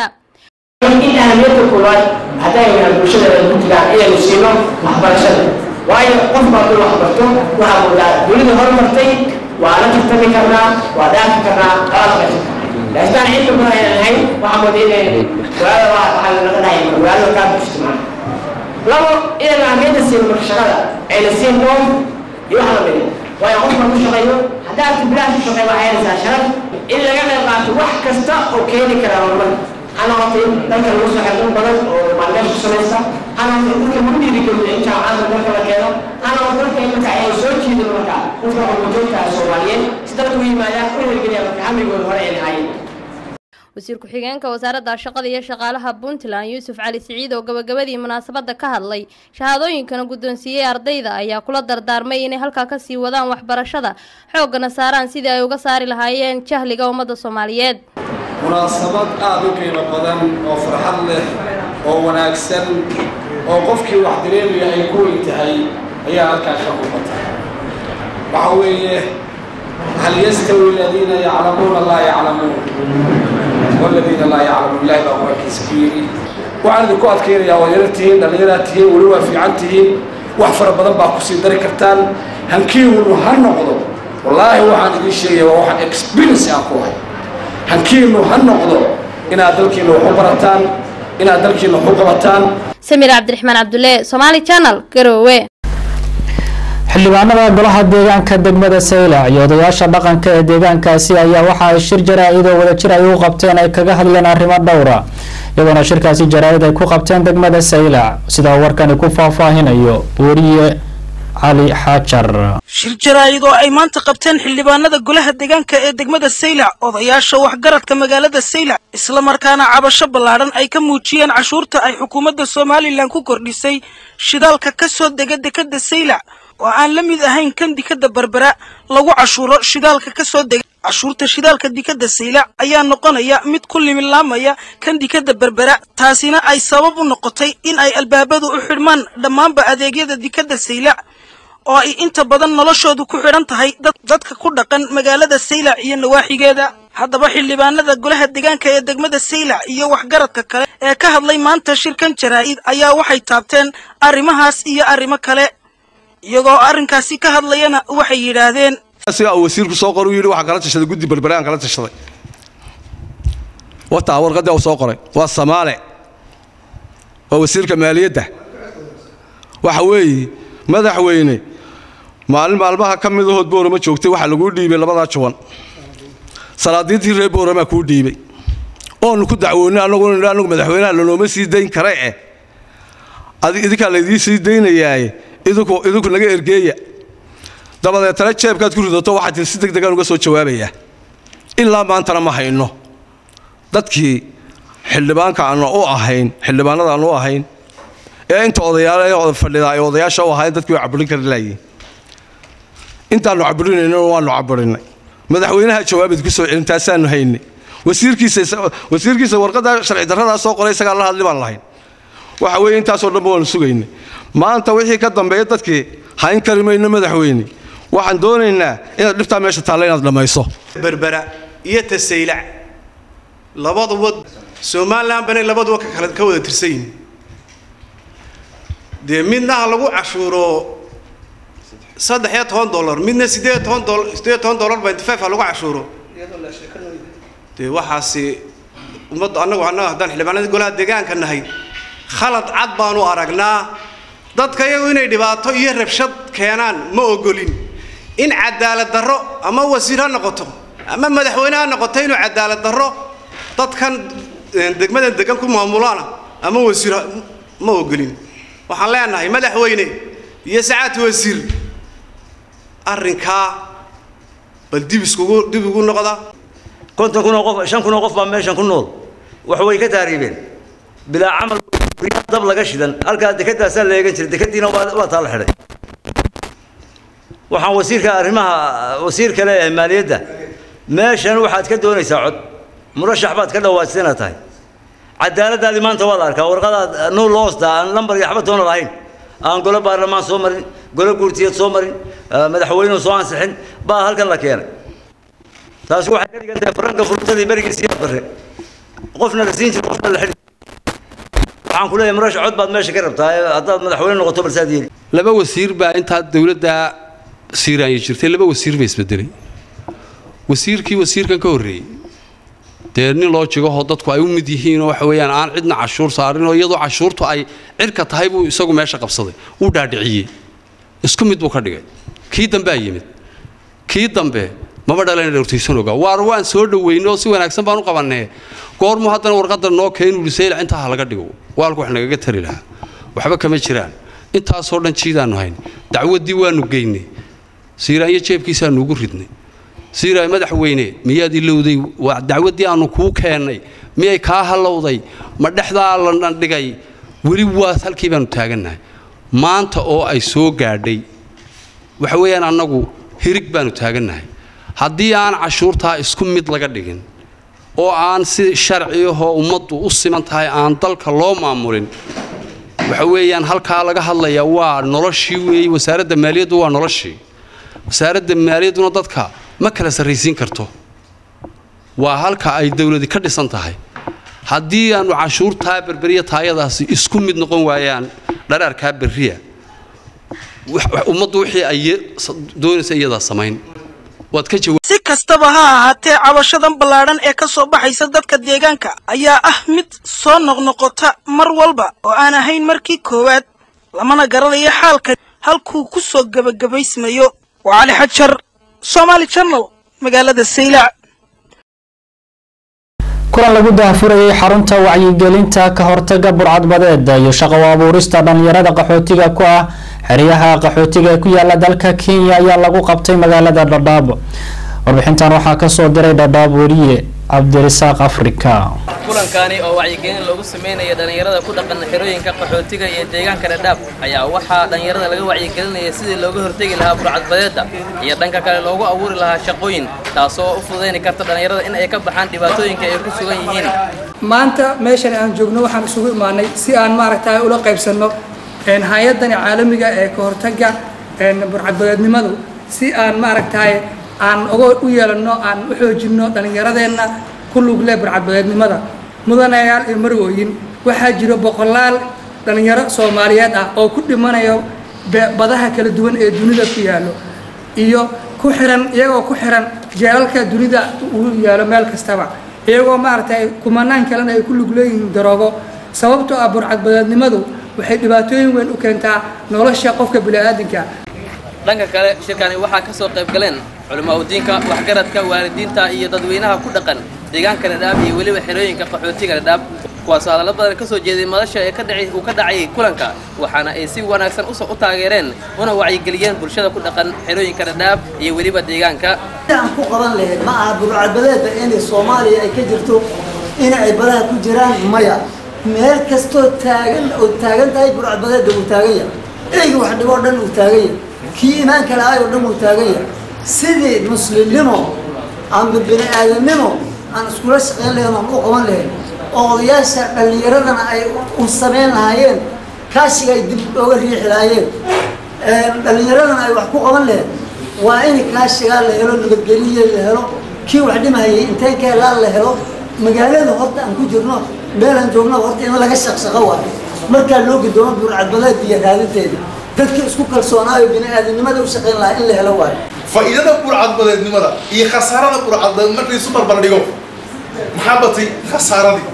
in ahmiyadda koowaad haddayna bulshada ay ku jiraan inaynu siino waxbarashada waayo qof baa dul waxbarto waxaa moodaa dunida horumartay waa la tartami karnaa waa dhaafi karnaa qalabka laakiin cilmi badan aynan ahayn waxaa mooda inay magaalada waxaa laga dhahay magaalada kaa bushto maa labo inaynu ahmiyadda siino marka shaqada ayna siin dhoom iyo wax lamid waayo qof baa ku shaqeeyo haddaad bilaash ku shaqeey waxay helaysaa sharaf in laga qayb qaato wax kasta oo keeni kara horumar ha noqotay dalka lagu soo xirdan badan oo maalmeed ku samaysa ha noqotay dadka lagu dhiirigeliyo in jaamacada dalka la keeno ha noqotay dalka in marka ay soo jiidin marka dadka qurbajoogta soomaaliyeed si dalka u yimaadaan u hirgeliya marka hamigooda hore ay lahaayeen wasiir ku-xigeenka wasaaradda shaqada iyo shaqaalaha puntland yuusuf cali siciid oo gabagabadii munaasabadda ka hadlay shahaadooyinkana guddoonsiiyey ardayda ayaa kula dardaarmay inay halkaa kasii wadaan waxbarashada xooggana saaraan sidii ay uga saari lahaayeen jahliga ummadda soomaaliyeed munaasabad aada u qiimo badan oo farxad leh oo wanaagsan oo qofkii wax dareemaya ay ku weyn tahay ayaa halkaa ka muuqata waxa weeye hal yastawi aladiina yaclamuuna laa yaclamuun waladiina laa yaclamuun ilahi baa qur-aankiisa ku yidhi waxaan idinku adkaynayaa waa yaro tihiin dhallinyaraad tihiin weli waa fiican tihiin wax fara badan baa kusii dari kartaan hankiinu ha noqdo wallaahi waxaan idiin sheegaya waa waxaan experience aan ku hay hankiinu ha noqdo inaad dalkiina wax u barataan inaad dalkiina wax u qabataan samiir cabdiraxmaan cabdulle somaali channel garoowe xildhibaanada golaha deegaanka degmada saylac iyo odayaasha dhaqanka ee deegaankaasi ayaa waxa ay shir jaraa-id oo wadajir ay u qabteen ay kaga hadleen arrimo dhowra iyadoona shirkaasi jaraa-id ay ku qabteen degmada saylac sida warkani ku faahfaahinayo weriye cali xaajar shir jaraa-id oo ay maanta qabteen xildhibaanada golaha deegaanka ee degmada saylac odayaasha waxgaradka magaalada saylac islamarkaana cabasho ballaadhan ay ka muujiyeen cashuurta ay xukuumadda somalilan ku kordhisay shidaalka ka soo dega dekadda saylac oo aan la mid ahayn kan dikadda berbera lagu cashuuro shidaalka ka soo dega cashuurta shidaalka dikadda saylac ayaa noqonaya mid ku limilaamaya kan dikadda berbera taasina ay sabab u noqotay in ay albaabadu u xidhmaan dhammaanba adeegyada dikadda saylac oo ay inta badan noloshoodu ku xidhan tahay dadka ku dhaqan magaalada saylac iyo nawaaxigeeda haddaba xildhibaanada golaha deegaanka ee degmada saylac iyo waxgaradka kale ee ka hadlay maanta shirkan jaraa-id ayaa waxay taabteen arrimahaas iyo arrimo kale iyagoo arrinkaasi ka hadlayana waxay yidhaahdeen asiga uu wasiirku soo qoray uu yidhi waxaan kala tashaday guddi berbere aan kala tashaday wataa warqaddii uu soo qoray waa samaale waa wasiirka maaliyadda waxa weeye madaxweyne maalin maalmaha ka mid ahood boorama joogtay waxaa laguu dhiibay labadaa juban salaadiintii reer booramaa kuu dhiibay oonu ku dacwoonnay annagu annagu madaxweynaha lanooma sii dayn kare eh idinkaa laydii sii daynayaaye idinku idinku naga ergeeya dabadeetana jeebkaad ku ridato waxaa tii si deg degaan uga soo jawaabayaa ilaa maantana ma hayno dadkii xildhibaanka aanu u ahayn xildhibaanada aanu u ahayn ee inta odayaal fadhida ay odayaasha u ahayn dadkii way caburin kari laayiin intaannu caburinayna waannu caburinay madaxweynaha jawaabeed ku soo celin taasaannu haynay wasiirkiisa wasiirkiisa warqadda sharci darradaa soo qoray isagaa la hadli baan lahayn waxa weeye intaasoo dhanba waanu sugaynay maanta wixii ka dambeeya dadkii hayn kari mayno madaxweyne waxaan doonaynaa inaad dhibtaa meesha taalla inaad dhammayso berbera iyo tasaylac labaduba somalilan banay labaduba ka kala ka wada tirsan yihin dee midna ha lagu cashuuro saddex iyo toban dollar midna sideed toban dollar sideed toban dollar by five ha lagu cashuuro dee waxaasi ummadda annagu annaga haddaan xildhibaanada golaha deegaanka nahay khalad cad baanu aragnaa dadka iyagu inay dhibaato iyo rabshad keenaan ma ogolin in cadaalad darro ama wasiir ha noqoto ama madaxweyne ha noqoto inuu cadaalad darro dadkan degmadan degan ku maamulaana ama wasiir ma ogolin waxaan leenahay madaxweyne iyo sacaad wasiir arrinkaa bal dib iskugu dib ugu noqda konton kun oo qof shan kun oo qof baa meeshan ku nool wax way ka taariibeen bilaa camal dab laga shidan halkaa dekadaasaa la eegan jiray dekadiina waa taa la xidhay waxaan wasiirka arrimaha wasiir kale ee maaliyadda meeshan waxaad ka doonaysaa cod murashax baad ka dhawaajsana tahay cadaaladdaadii maanta waa la arkaa warqadaad nuul hoosta aan lambar iyo waxba toona lahayn aan golo baarlamaan soo marin golo guurtiyeed soo marin madaxweynuhu soo ansixin baa halkan la keenay taasi waxay ka dhigan tahay faranka fursadii berigiisii bare qofna la siin jiro qofna la xidhi waxaan ku leeyahay murashax cod baad meesha ka rabtaa haddaad madaxweyne noqoto balsaad yeeli laba wasiir baa intaa dowladda siiraanya jirtay laba wasiir bay isbedelay wasiirkii wasiirkan ka horreeyey dee nin loo jigahoo dadku ay u mid yihiinoo waxa weeyaan aan cidna cashuur saarinoo iyadoo cashuurtu ay cirka tahay buu isagu meesha qabsaday uu dhaadhiciyey isku mid buu ka dhigay kii dambea yimid kii dambe maba dhalan dhowrtaysan ogaa waar waan soo dhoweyno oo si wanaagsan baan u qabannee goormuu haddana warqadda noo keenu lisaylac intaa ha laga dhigo waalku wax nagaga tari lahaa waxba kama jiraan intaasoo dhan jiidaannu hayn dacwaddii waannu geynay siiraanyo jeebkiisaannu ugu ridnay siiraay madaxweyne miyaad ilowday waa dacwaddii aannu kuu keennay miyay kaa hallowday ma dhexdaa la dhigay weli waa halkii baannu taagannahay maanta oo ay soo gaadhay waxa weeyaan annagu hirig baannu taagannahay haddii aan cashuurtaa isku mid laga dhigin oo aan si sharci ahoo ummaddu u siman tahay aan dalka loo maamulin waxa weeyaan halkaa laga hadlayaa waa noloshii weeye wasaaradda maaliyaddu waa noloshii wasaaradda maaliyadduna dadka ma kala sarraysiin karto waa halka ay dowladi ka dhisan tahay haddii aannu cashuurtaa berberiya taayadaasi isku mid noqon waayaan dharaarkaa berriya ummaddu wixii ay doonaysa iyadaa samayn waad ka jawaab si kastaba ha ahaatee cabashadan ballaadhan ee ka soo baxaysa dadka deegaanka ayaa ah mid soo noqnoqota mar walba oo aan ahayn markii koowaad lamana garanayo xaalka halkuu ku soo gebagabaysmayo waa cali xajar somaali channel magaalada saylac kulan lagu daahfurayay xarunta wacyigelinta ka hortaga burcadbadeeda iyo shaqo abuurista dhallinyarada qaxootiga ku ah xeryaha qaxootiga ee ku yaala dalka kenya ayaa lagu qabtay magaalada dhadhaab warbixintan waxaa kasoo diray dhadhaab weriye cabdirisaaq afrika kulankani oo wacyigelin loogu sameynaya dhallinyarada ku dhaqan xerooyinka qaxootiga iyo deegaanka dhadhaab ayaa waxaa dhallinyarada laga wacyigelinaya sidii looga hortegi lahaa burcadbadeeda iyo dhanka kale loogu abuuri lahaa shaqooyin taasoo u fududayni karta dhallinyarada in ay ka baxaan dhibaatooyinka ay ku sugan yihiin maanta meeshan aan joogno waxaan isugu imaanay si aan maaragtay ula qaybsanno hay-adani caalamiga ee ka hortaga burcadbadeednimadu si aan maaragtay aan uga u yeelanno aan u xoojinno dhallinyaradeenna ku lug leh burcadbadeednimada mudanayaal iyo marwooyin waxaa jiro boqolaal dhallinyaro soomaaliyeed ah oo ku dhimanayo badaha kala duwan ee dunida ku yaallo iyo ku xiran iyagoo ku xiran jeelalka dunida uu yaalo meel kastaba iyagoo maaragtay kumanaan kalena ay ku lug leeyihiin daroogo sababtoo ah burcadbadeednimadu waxay dhibaatooyin weyn u keentaa nolosha qofka bini'aadinka dhanka kale shirkani waxaa ka soo qayb galeen culimaudiinka waxgaradka waalidiinta iyo dadweynaha ku dhaqan deegaanka dhadhaab iyo weliba xerooyinka qaxootiga dhadhaab kuwaasoo hadallo badan ka soo jeeday madasha ee ka dhaci uu ka dhacayay kulanka waxaana ay si wanaagsan u taageereen una wacyigeliyeen bulshada ku dhaqan xerooyinka dhadhaab iyo weliba deegaanka aan ku qaban lahayd ma aha burcadbadeeda inay soomaaliya ay ka jirto in ay badaha ku jiraan maya meel kastoo taagan oo taagan tahay burcadbadeeda uu taagan yahay eyga wax dhiboo dhan uu taagan yahay kii imaanka lahaay oo dhan uu taagan yahay sidii muslimnimo amba bini aadamnimo aan iskula shaqayn lahayn aan u qaban lahayn oo odayaasha dhallinyaradana ay u samayn lahaayeen kaashiga ay dib ooga riixi lahaayeen dhallinyaradana ay wax ku qaban lahayn waa in kaashigaa la helo nabadgeliya la helo kii wax dhimahayay intay ka helaan la helo magaalada horta aan ku jirno meelaan joogno horta in laga shaqshaqo waayo markaa loo gudoomo burcadbadeed iyo raadinteeda dadka isku kalsoonaayo bini aadamnimada u shaqayn lahaa in la helo waayo faa'iidada burcadbadeednimada iyo khasaarada burcadbadeed markii isu barbardhigo maxaa batay khasaaradii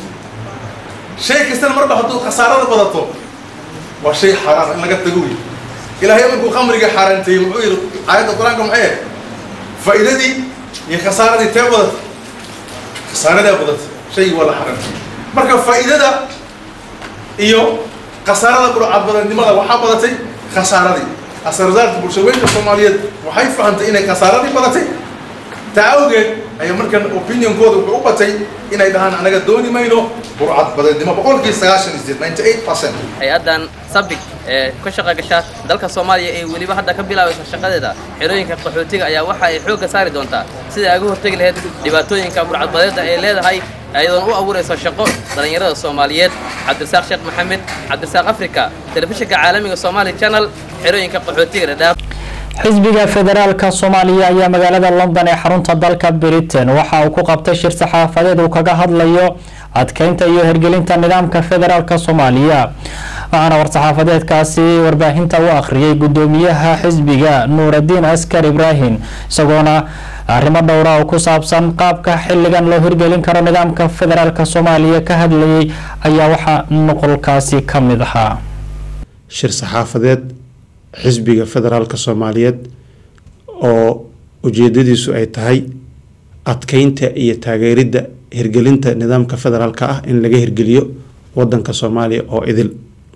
shay kastana marba hadduu khasaarada badato waa shay xaaraan in laga tago wey ilaahay markuu khamriga xaaraanteeyey muxuu yidhi aayadda qur-aanka maxay ahayd faa'iidadii iyo khasaaradii tee badatay khasaaradaa badatay shaygii waa la xaaraantay marka faa'iidada iyo khasaarada burcadbadeednimada waxaa badatay khasaaradii asarzaarta bulshaweynka soomaaliyeed waxay fahantay inay khasaaradii badatay taa awgeed ayaa markan opinionkooda wuxuu u batay inay dhahaan anaga dooni mayno burcadbadeednimo boqolkii sagaashan iyo sideed ninety eight percent hay-addan sabig ee ka shaqa gasha dalka soomaaliya ee weliba hadda ka bilaabaysa shaqadeeda xerooyinka qaxootiga ayaa waxa ay xoogga saari doontaa sidai ay uga hortegi lahayd dhibaatooyinka burcadbadeedda ay leedahay ayadoon u abuurayso shaqo dhallinyarada soomaaliyeed cabdirasaaq sheekh maxamed cabdirasaaq africa telefishinka caalamiga somali channel xerooyinka qaxootiga dhadhaaf xisbiga federaalka soomaaliya ayaa magaalada london ee xarunta dalka britain waxa uu ku qabtay shir saxaafadeed uu kaga hadlayo adkeynta iyo hirgelinta nidaamka federaalka soomaaliya waxaana war-saxaafadeedkaasi warbaahinta u akhriyay gudoomiyaha xisbiga nuuradiin askar ibraahim isagoona arrimo dhowra oo ku saabsan qaabka xilligan loo hirgelin karo nidaamka federaalka soomaaliya ka hadlayay ayaa waxaa nuqolkaasi ka mid ahaa shir saxaafadeed xisbiga federaalka soomaaliyeed oo ujeedadiisu ay tahay adkeynta iyo taageeridda hirgelinta nidaamka federaalka ah in laga hirgeliyo wadanka soomaaliya oo idil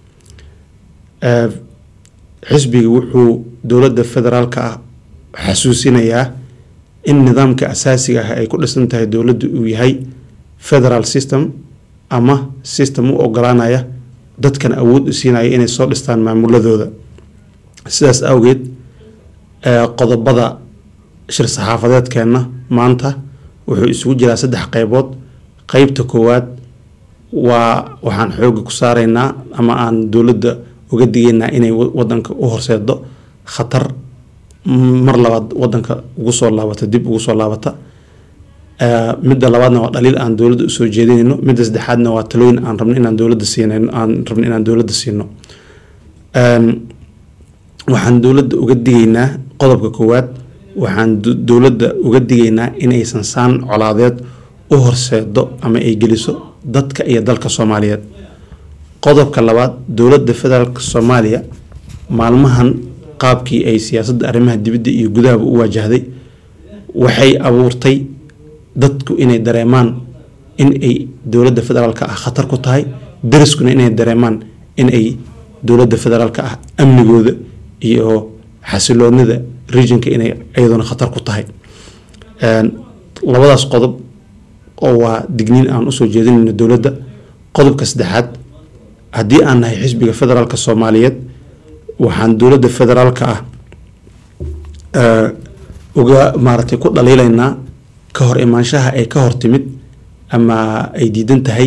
xisbiga wuxuu dowladda federaalka ah xasuusinayaa in nidaamka asaasiga ah ay ku dhisan tahay dowladda uu yahay federal system ama system u ogolaanaya dadkan awood u siinaya inay soo dhistaan maamuladooda sidaas awgeed qodobada shir saxaafadeedkeenna maanta wuxuu isugu jiraa saddex qeybood qeybta koowaad waa waxaan xooga ku saaraynaa ama aan dowladda uga digaynaa inay wadanka u horseedo khatar mar labaad wadanka ugu soo laabata dib ugu soo laabata midda labaadna waa dhaliil aan dowladda usoo jeedinayno midda saddexaadna waa talooyin aan rabno inaan dowladda siinayno aan rabno inaan dowladda siino waxaan dowladda uga digaynaa qodobka koowaad waxaan dowladda uga digaynaa inaysan saan colaadeed u horseedo ama ay geliso dadka iyo dalka soomaaliyeed qodobka labaad dowladda federaalk soomaaliya maalmahan qaabkii ay siyaasadda arrimaha dibadda iyo gudahaba u waajahday waxay abuurtay dadku inay dareemaan in ay dowladda federaalka ah khatar ku tahay dariskuna inay dareemaan in ay dowladda federaalka ah amnigooda iyo xasiloonida regionka inay iyaduna khatar ku tahay labadaas qodob oo waa digniin aan usoo jeedinayno dowladda qodobka saddexaad haddii aan nahay xisbiga federaalka soomaaliyeed waxaan dowladda federaalka ah uga maaratay ku dhaliilaynaa ka hor imaanshaha ay ka hor timid ama ay diidan tahay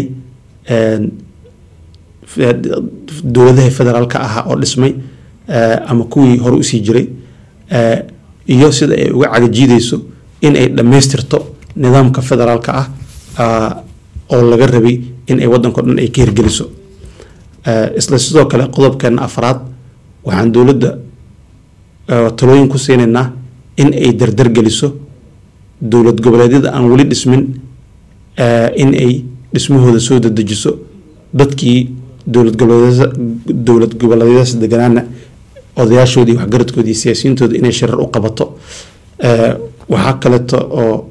dowladaha federaalka ahaa oo dhismay ama kuwii hore usii jiray iyo sida ay uga cagajiideyso in ay dhammaystirto nidaamka federaalka ah oo laga rabay in ay wadanko dhan ay ka hirgeliso isla sidoo kale qodobkeena afraad waxaan dowladda talooyin ku siinaynaa in ay dardargeliso dowlad goboleedyada aan weli dhismin in ay dhismahooda soo dadejiso dadkii dowlad goboleedyada dowlad goboleedyadaas deganaana odayaashoodii iyo waxgaradkoodii iyo siyaasiyiintooda inay shirar u qabato waxaa kaleeto oo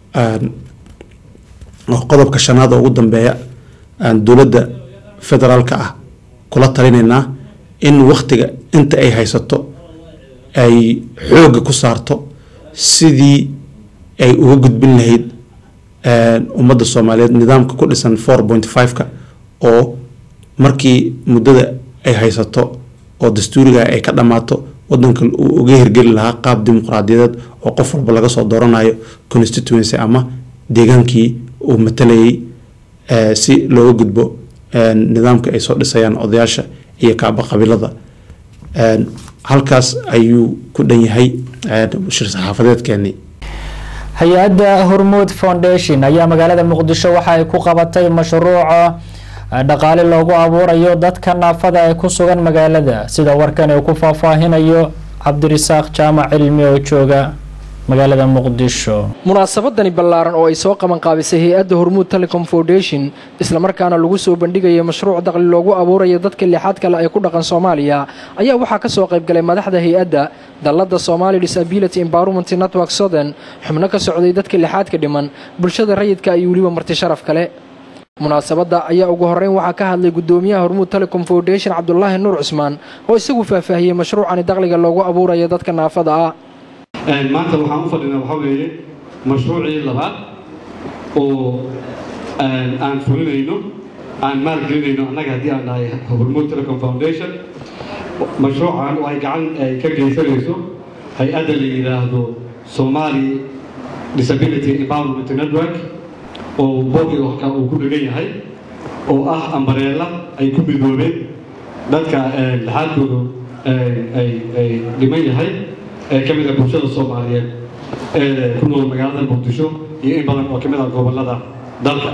oo qodobka shanaad oo ugu dambeeya aan dowladda federaalka ah kula talinaynaa in waktiga inta ay haysato ay xoogga ku saarto sidii ay uga gudbin lahayd ummadda soomaaliyeed nidaamka ku dhisan four point five-ka oo markii muddada ay haysato oo dastuuriga ay ka dhammaato wadanka uu uga hirgeli lahaa qaab dimuqraadiyadeed oo qof walba laga soo dooranayo constituency ama deegaankii uu matalayay si looga gudbo nidaamka ay soo dhisayaan odayaasha iyo kaaba qabiilada halkaas ayuu ku dhan yahay shir saxaafadeedkeenii hay-adda hormuud foundation ayaa magaalada muqdisho waxa ay ku qabatay mashruuca dhaqaale loogu abuurayo dadka naafada ee ku sugan magaalada sida warkan uu ku faahfaahinayo cabdirisaaq jaamac cilmi oo jooga magaalada muqdisho munaasabadani ballaaran oo ay soo qaban qaabisay hay-adda hormuud telecom foundation islamarkaana lagu soo bandhigaya mashruuc daqli loogu abuurayo dadka lixaad kale ee ku dhaqan soomaaliya ayaa waxaa ka soo qaybgalay madaxda hay-adda dallada somali disability environment network southern xubno ka socday dadka lixaadka dhiman bulshada rayidka iyo weliba marti sharaf kale munaasabadda ayaa ugu horreyn waxaa ka hadlay guddoomiyaha hormuud telecom foundation cabdulaahi nuur cusmaan oo isagu faahfaahiyey mashruucani daqliga loogu abuurayo dadka naafada ah maanta waxaan u fadhinaa waxaa weeye mashruucii labaad oo aan fulinayno aan maalgelinayno annaga haddii aan nahay hormuud telecom foundation mashruucan oo ay gacan ay ka geysanayso hay-adda la yidhaahdo somali disability empowerment network oo bogiga uu ku dhegan yahay oo ah ambareela ay ku midoobeen dadka laxaadkoodu ay dhiman yahay ee ka mid ah bulshada soomaaliyeed ee ku nool magaalada muqdisho iyo in badan oo ka mid ah gobollada dalka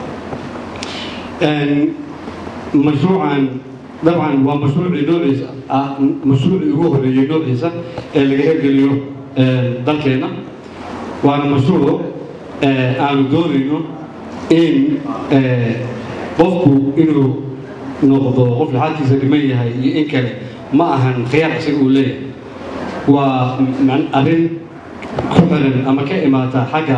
mashruucan dabcan waa mashruucii noociisa ah mashruucii ugu horeeyey noociisa ee laga hirgeliyo dalkeenna waana mashruuc aanu doonayno in qofku inuu noqdo qof laxaadkiisa dhiman yahay iyo in kale ma ahan khiyaar isaga uu leeyahay waa arrin ku xiran ama ka imaata xagga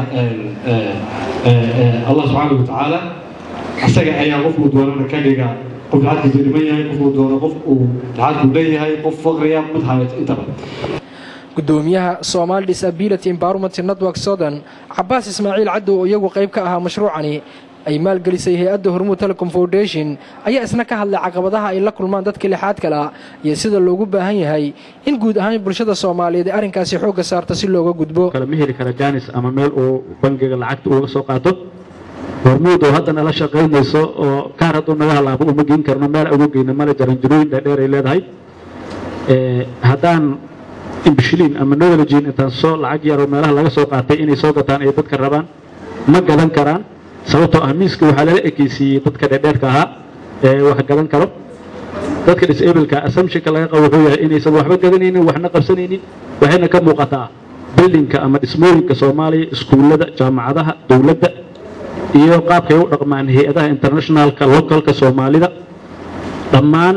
allah subxaanahu watacaala isaga ayaa qofkuu doonana ka dhiga qof laxaadkiisa dhiman yahay qofkuu doono qof uu laxaadku leeyahay qof faqriya mid hayat intaba gudoomiyaha Somali Disability Empowerment Network Southern Cabbaas Ismaaciil Caddo oo iyagu qayb ka ahaa mashruucani ay maalgelisay hay-adda Hormuud Telecom Foundation ayaa isna ka hadlay caqabadaha ay la kulmaan dadka lixaad kala iyo sida loogu baahan yahay in guud ahaan bulshada Soomaaliyeed ay arrinkaasi xoogga saarto si looga gudbo kala ma heli kara jaanis ama meel uu bangiga lacagta uga soo qaato hormuud oo haddana la shaqaynayso oo kaar hadduu naga halaabo uma geyn karno meel ugu geyno male jaranjarooyin dheerdheer ay leedahay haddaan imbishiliin ama knowledgein intaan soo lacag yaroo meelaha laga soo qaatay inay soo gataan ay dadka rabaan ma gadan karaan sababtoo ah miiska waxaa lala ekeysiiyey dadka dheerdheerka ahaa ee wax gadan karo dadka disableka assumptionka laga qabo wuxuu yahay inaysan waxba gadanaynin waxna qabsanaynin waxayna ka muuqataa bildinka ama dhismooyinka soomaaliya iskuullada jaamacadaha dowladda iyo qaabkay u dhaqmaan hay-adaha internationalka localka soomaalida dhammaan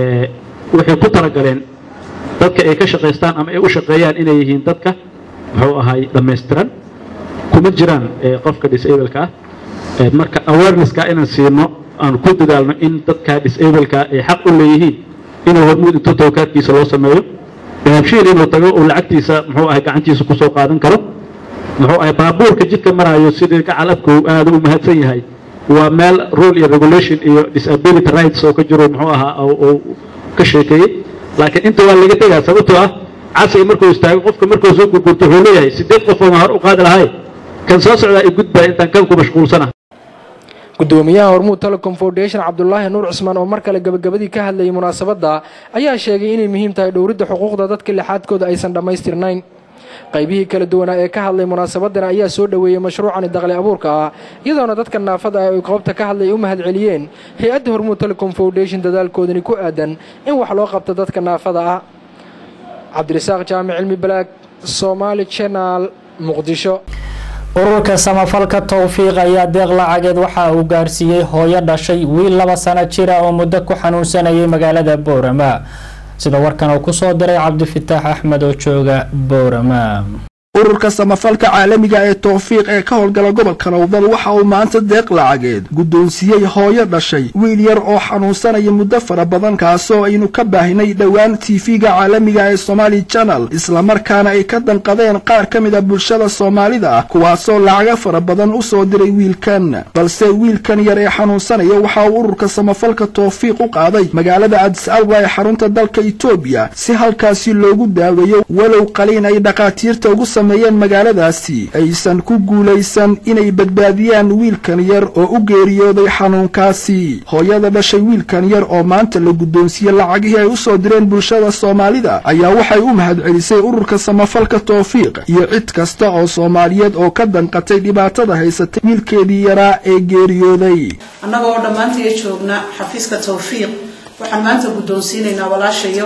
waxay ku talagaleen dadka ay ka shaqaystaan ama ay u shaqeeyaan inay yihiin dadka muxuu ahay dhammaystiran kuma jiraan qofka disableka ah marka awarenesska inaan siino aan ku dadaalno in dadka disableka ay xaq u leeyihiin inuu hormuud intuu tawkaadkiisa loo sameeyo dahabshiil inuu tago uu lacagtiisa muxuu ahay gacantiisa kusoo qaadan karo muxuu ahay baabuurka jidka marayo sidii gacal abku aada u mahadsan yahay waa meel rule iyo regulation iyo disability rights oo ka jiro muxuu ahaa oo ka sheekeeyey laakiin inta waa laga tegaa sababtoo ah casriga markuu istaago qofka markuu soo gurgurto wuxuu leeyahay sideed qof oo hor u qaadi lahay kan soo socdaa i gudbaa intaan kan ku mashquulsana gudoomiyaha hormuud telecom foundation cabdulaahi nuur cusmaan oo mar kale gabagabadii ka hadlayay munaasabadda ayaa sheegay inay muhiim tahay dhowridda xuquuqda dadka lixaadkooda aysan dhammaystirnayn qaybihii kala duwanaa ee ka hadlay munaasabadan ayaa soo dhoweeyey mashruucani daqli abuurka ah iyadoona dadka naafada ah ay qoobta ka hadlay u mahad celiyeen hay-adda hormuud telecom foundation dadaalkoodani ku aadan in wax loo qabto dadka naafada ah cabdirasaaq jaamic cilmi balaag somaali channel muqdisho ururka samafalka towfiiq ayaa deeq lacageed waxa uu gaarsiiyey hooyo dhashay wiil laba sano jira oo muddo ku xanuunsanayay magaalada boorama sida warkan uu ku soo diray cabdifitaax axmed oo jooga boorama ururka samafalka caalamiga ee towfiiq ee ka howlgala gobolka nowdal waxa uu maanta deeq lacageed guddoonsiiyey hooyo dhashay wiil yar oo xanuunsanaya muddo fara badan kaasoo aynu ka baahinay dhowaan tv-ga caalamiga ee somaali channel islamarkaana ay ka danqadeen qaar ka mid a bulshada soomaalida ah kuwaasoo lacaga fara badan u soo diray wiilkan balse wiilkan yar ee xanuunsanaya waxa uu ururka samafalka towfiiq u qaaday magaalada adis alba ee xarunta dalka etoobiya si halkaasi loogu daaweeyo walow qaliin ay dhakhaatiirta ugu sameeyeen magaaladaasi aysan ku guulaysan inay badbaadiyaan wiilkan yar oo u geeriyooday xanuunkaasi hooyada dhashay wiilkan yar oo maanta la guddoonsiiyey lacagihii ay u soo direen bulshada soomaalida ayaa waxay u mahadcelisay ururka samafalka towfiiq iyo cid kasta oo soomaaliyeed oo ka danqatay dhibaatada haysatay wiilkeedii yaraa ee geeriyooday annagoo dhammaantiiya joogna xafiiska towfiiq waxaan maanta guddoonsiinaynaa walaashayo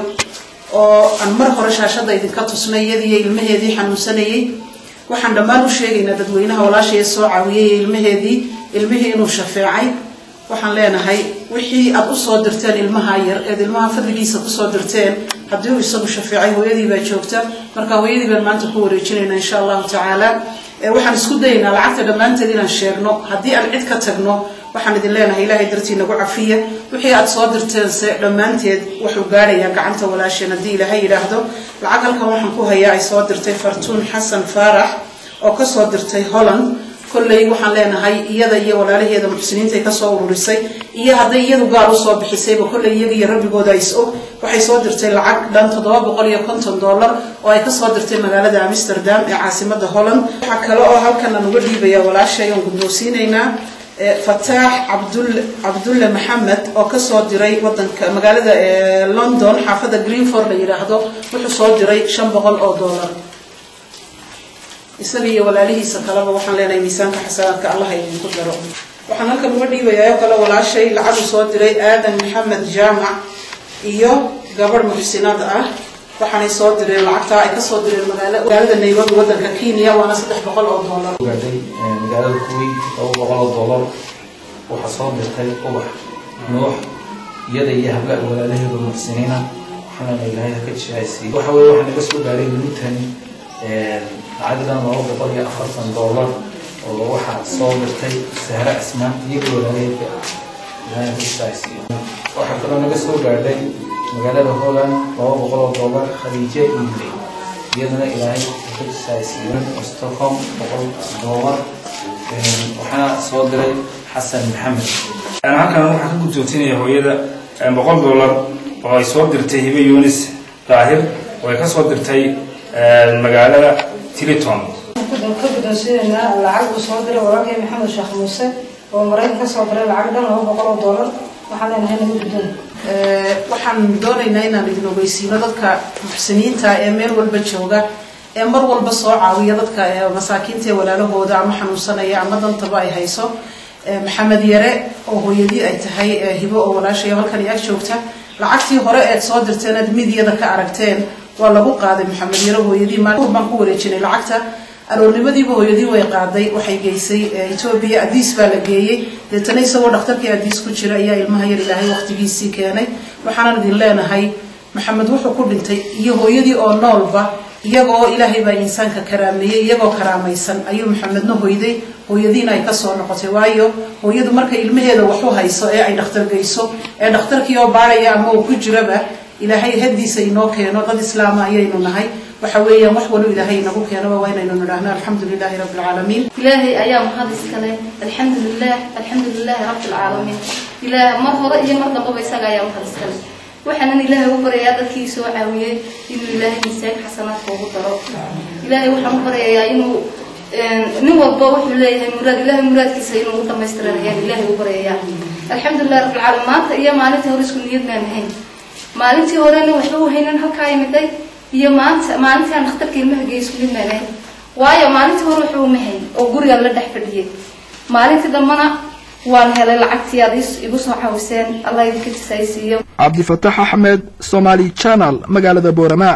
oo aan mar hore shaashada idinka tusnay iyadiiyo ilmaheedii xanuunsanayey waxaan dhammaan u sheegaynaa dadweynaha walaashaya soo caawiyay ilmaheedii ilmihii inuu shafeecay waxaan leenahay wixii aad usoo dirteen ilmaha yar eed ilmaha fadligiisa kusoo dirteen haddii uu isagu shafeecay hooyadii baa joogta marka hooyadii baan maanta ku wareejinaynaa insha allahu tacaala waxaan isku dayaynaa lacagta dhammaanteed inaan sheegno haddii aan cid ka tagno waxaan idin leenahay ilaahay dartii nagu cafiya wixii aad soo dirteense dhammaanteed wuxuu gaadhayaa gacanta walaasheen haddii ilaahay yidhaahdo lacag halkan waxaan ku hayaa ay soo dirtay fartuun xasan faarax oo kasoo dirtay holland kolley waxaan leenahay iyada iyo walaalaheeda muxsiniintay kasoo ururisay iyo hadday iyadu gaar usoo bixisayba kolley iyaga iyo rabbigooda is og waxay soo dirtay lacag dhan toddoba boqol iyo konton dollar oo ay kasoo dirtay magaalada amsterdam ee caasimada holland waxaa kale oo halkan aan uga dhiibaya walaashay oon guddoonsiinaynaa fataax cabdulle cabdulle maxamed oo kasoo diray wadanka magaalada london xaafadda greenford la yidhaahdo wuxuu soo diray shan boqol oo dollar isaga iyo walaalihiisa kaleba waxaan leenahay miisaanka xasanaadka allah idinku daro waxaan halkan uga dhiibayaa oo kale walaashay lacagu soo diray aadan maxamed jaamac iyo gabadh muxsinad ah waxaanay soo direen lacagtaa ay kasoo direen magaalada nairobi wadanka kenya waana saddex boqol oo dollar gaadhay magaalada kuwait laba boqol oo dollar waxaa soo dirtay ubax nuux iyada iyo hablaha walaalaheedu muxsiniina waxaana ilaahay haka jecaysiiy waxa weye waxaa naga soo gaaray lintani lacagdan laba boqol iyo afartan dollar oo waxaa soo dirtay sahre cismaan iyaga walaalaheedka ilaahay haka jecaysiiyo waxaa kaloo naga soo gaadhay magaalada holland laba boqol oo dollar khadiije iile iyadana ilaahay haka jecaysiiyo stockholm boqol dollar waxaana soo diray xasan maxamed halkan waxaa ka guddoonsinaya hooyada boqol dollar oo ay soo dirtay hibe yunis daahir oo ay ka soo dirtay magaalada tiliton ka guddoonsiinaynaa lacag uu soo diray walaalkay maxamed sheekh muuse oo maraykan ka soo diray lacag dhan laba boqol oo dollar waxaan leenahay nagu guddoon waxaan doonaynaa inaan idin ogeysiino dadka muxsiniinta ee meel walba jooga ee mar walba soo caawiya dadka masaakiinta ee walaalahooda ama xanuunsanaya ama dantaba ay hayso maxamed yare oo hooyadii ay tahay hibo oo walaashay halkan ag joogta lacagtii hore eed soo dirteen aad midiyada ka aragteen waa lagu qaaday maxamed yare hooyadii maalin baan ku wareejinay lacagta aroornimadiiba hooyadii way qaaday waxay geysay etoobiya adiis baa la geeyey deetana isagoo dhakhtarkii adiis ku jira ayaa ilmaha yar ilaahay waqtigiisii keenay waxaanan idin leenahay maxamed wuxuu ku dhintay iyo hooyadii oo noolba iyagoo ilaahay baa insaanka karaameeyey iyagoo karaamaysan ayuu maxamedna hoyday hooyadiina ay kasoo noqotay waayo hooyadu markay ilmaheeda waxu hayso ee ay dhakhtar geyso ee dhakhtarkii oo baaraya ama uu ku jiraba ilaahay hadiisa inoo keeno dad islaama ayaynu nahay waxa weeyaan wax walo ilaahay inagu keenaba waa inaynu nidhaahno alxamdu lilahi rabbi alcaalamiin ilaahay ayaa mahad iskale alxamdu lilah alxamdu lilahi rabbi alcaalamiin ilaah mar hore iyo mar dambaba isaga ayaa mahad iskale waxaanan ilaahay u baryayaa dadkii soo caawiyey inuu ilaahay miisaan xasanaadka ugu daro ilaahay waxaan u baryayaa inuu nin walba wuxuu leeyahay muraad ilaahay muraadkiisa inuu u dhamaystiran ayaan ilaahay u baryayaa alxamdulilah rabbil caalamiin maanta iyo maalintii hore isku niyad maan ahayn maalintii horena waxba u haynan halkaa imiday iyo maanta maalintii aan dhakhtarka ilmaha geey isku mid maan ahayn waayo maalintii hore waxba uma hayn oo guriga la dhex fadhiyay maalintii dambana waan helay lacagtii aad igu soo caawiseen allah idinka jisaysiiyo cabdifataax axmed somaali channel magaalada boorama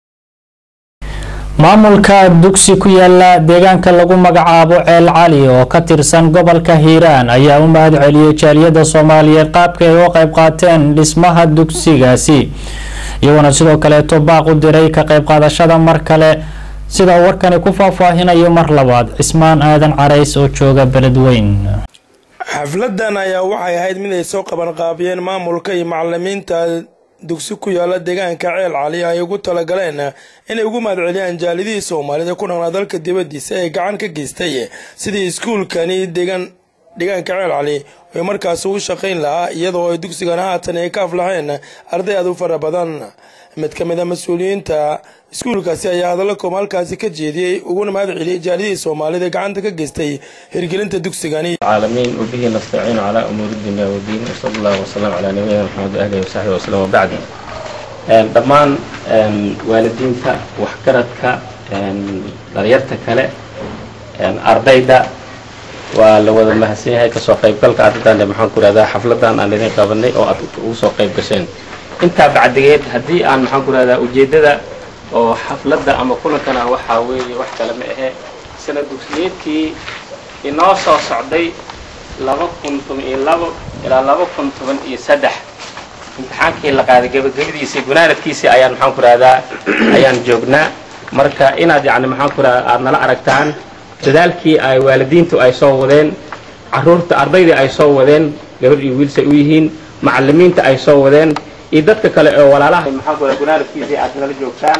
maamulka dugsi ku yaala deegaanka lagu magacaabo ceel cali oo ka tirsan gobolka hiiraan ayaa u mahad celiyey jaaliyadda soomaaliyeed qaabka ay u qayb qaateen dhismaha dugsigaasi iyagoona sidoo kaleeto baaq u diray ka qayb qaadashada mar kale sida warkani ku faahfaahinayo mar labaad cismaan aadan carays oo jooga beledweyn xafladan ayaa waxay ahayd mid ay soo qabanqaabiyeen maamulka iyo macalimiinta dugsi ku yaala deegaanka ceel cali ay ugu talagaleen inay ugu mahadceliyaan jaalidihii soomaalida ku dhaqnaa dalka dibadiisa ee gacan ka geystay sidii iskuulkani deegaan deegaanka ceel cali ay markaas ugu shaqayn lahaa iyadoo ay dugsigan haatan ay ka aflaxeen arday aad u fara badan mid ka mid a mas-uuliyiinta iskuulkaasi ayaa hadallo kooma halkaasi ka jeediyey uguna mahad celiyey jaalidihii soomaalida gacanta ka geystay hirgelinta dugsigani العالمين وبه نستعين على أمور الدنيا والدين وصلى الله وسلم على نبينا محمد وآله وصحبه وسلم وبعد dhammaan waalidiinta waxgaradka dhalinyarta kale ardayda waa la wada mahadsan yahay kasoo qaybgalka ardaydan maxaan ku rahdaa xafladan aan idin qabanay oo aad ugu soo qayb gasheen intaa bacdigeed haddii aan maxaan ku rahdaa ujeeddada oo xafladda ama kulankana waxaa weeye wax kale ma ahe sana dugsiyeedkii inoo soo socday laba kun toban iyo labo ilaa laba kun toban iyo saddex imtixaankii la qaaday gebagabadiisii gunaanadkiisii ayaan maxaan ku rahdaa ayaan joognaa marka inaad yacni maxaan ku rahdaa aada nala aragtaan dadaalkii ay waalidiintu ay soo wadeen caruurta ardaydii ay soo wadeen gabadh iyo wiilsay u yihiin macalimiinta ay soo wadeen iyo dadka kale oo walaalaha maxaan ku rahdaa gunaanadkiisii aad nala joogtaan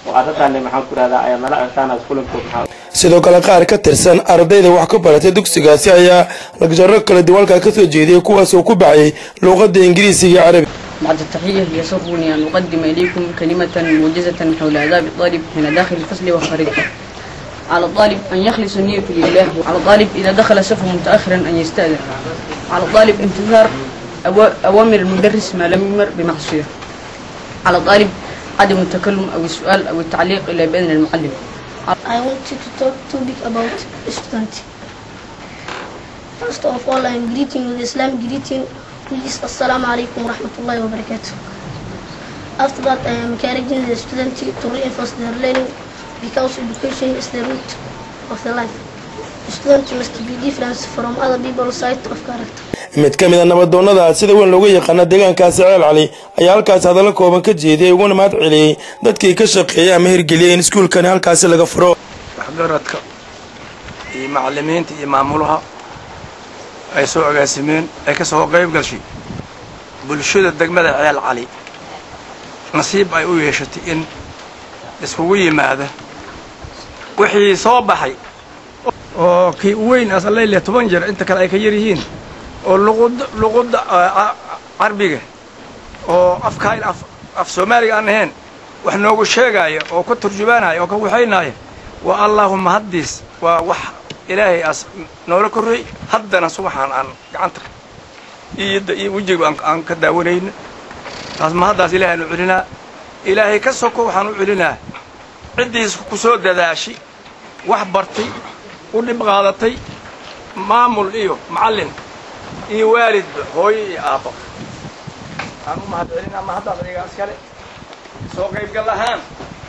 oo arrintaani maxaan ku rahdaa ayaad nala aragtaan aad kulankood maxaa sidoo kale qaar ka tirsan ardayda wax ka baratay dugsigaasi ayaa lagjaro kala duwalka ka soo jeediyey kuwaas oo ku baxayay luuqadda ingiriisiga iyo carabi بعد التحية يسرني أن أقدم إليكم كلمة موجزة حول آداب الطالب حين داخل الفصل وخارجه على الطالب أن يخلص نيته لله على الطالب إذا دخل صفه متأخرا أن يستأذن على الطالب انتظار أوا- أوامر المدرس ما لم يمر بمعصية على الطالب عدم التكلم أو السؤال أو التعليق إلا بإذن المعلم I want you to talk topic about student. First of all, I am greeting with Islamic greeting, which is Assalamu alaikum wa rahmatullahi wa barakatuh. After that, I am encouraging the student to reinforce their learning because education is the root of the life. The student must be different from other people's side of character. mid ka mid a nabadoonnada sida weyn looga yaqaana deegaankaasi ceel cali ayaa halkaas hadallo kooban ka jeediyay uguna mahad celiyey dadkii ka shaqeeyay ama hirgeliyay in iskuulkani halkaasi laga furo waxgaradka iyo macalimiinta iyo maamulaha ay soo agaasimeen ay ka soo qayb gashay bulshada degmada ceel cali nasiib ay u yeeshatay in iskugu yimaada wixii soo baxay oo kii u weyn asaleyliya toban jeer inta kale ay ka yar yihiin oo luqud luqudda ah, carbiga oo afkaan af af soomaaliga aan ahayn wax noogu sheegaya oo ka turjubaanaya oo ka waxaynaya waa allaahuma haddiis waa wax ilaahay as noola korreey haddana subaxaan aan gacanta iyo da- iyo wejiga aan aan ka daawanayno taas ma haddaas ilaahay aanu celinaa ilaahay ka soko waxaan u celinaa ciddiis ku soo dadaashi wax bartay u dhib qaadatay maamul iyo macallin iyo waalidba hooyo iyo aabbo aan u mahad celinaa ma haddaas adigaas kale soo qaybgal ahaan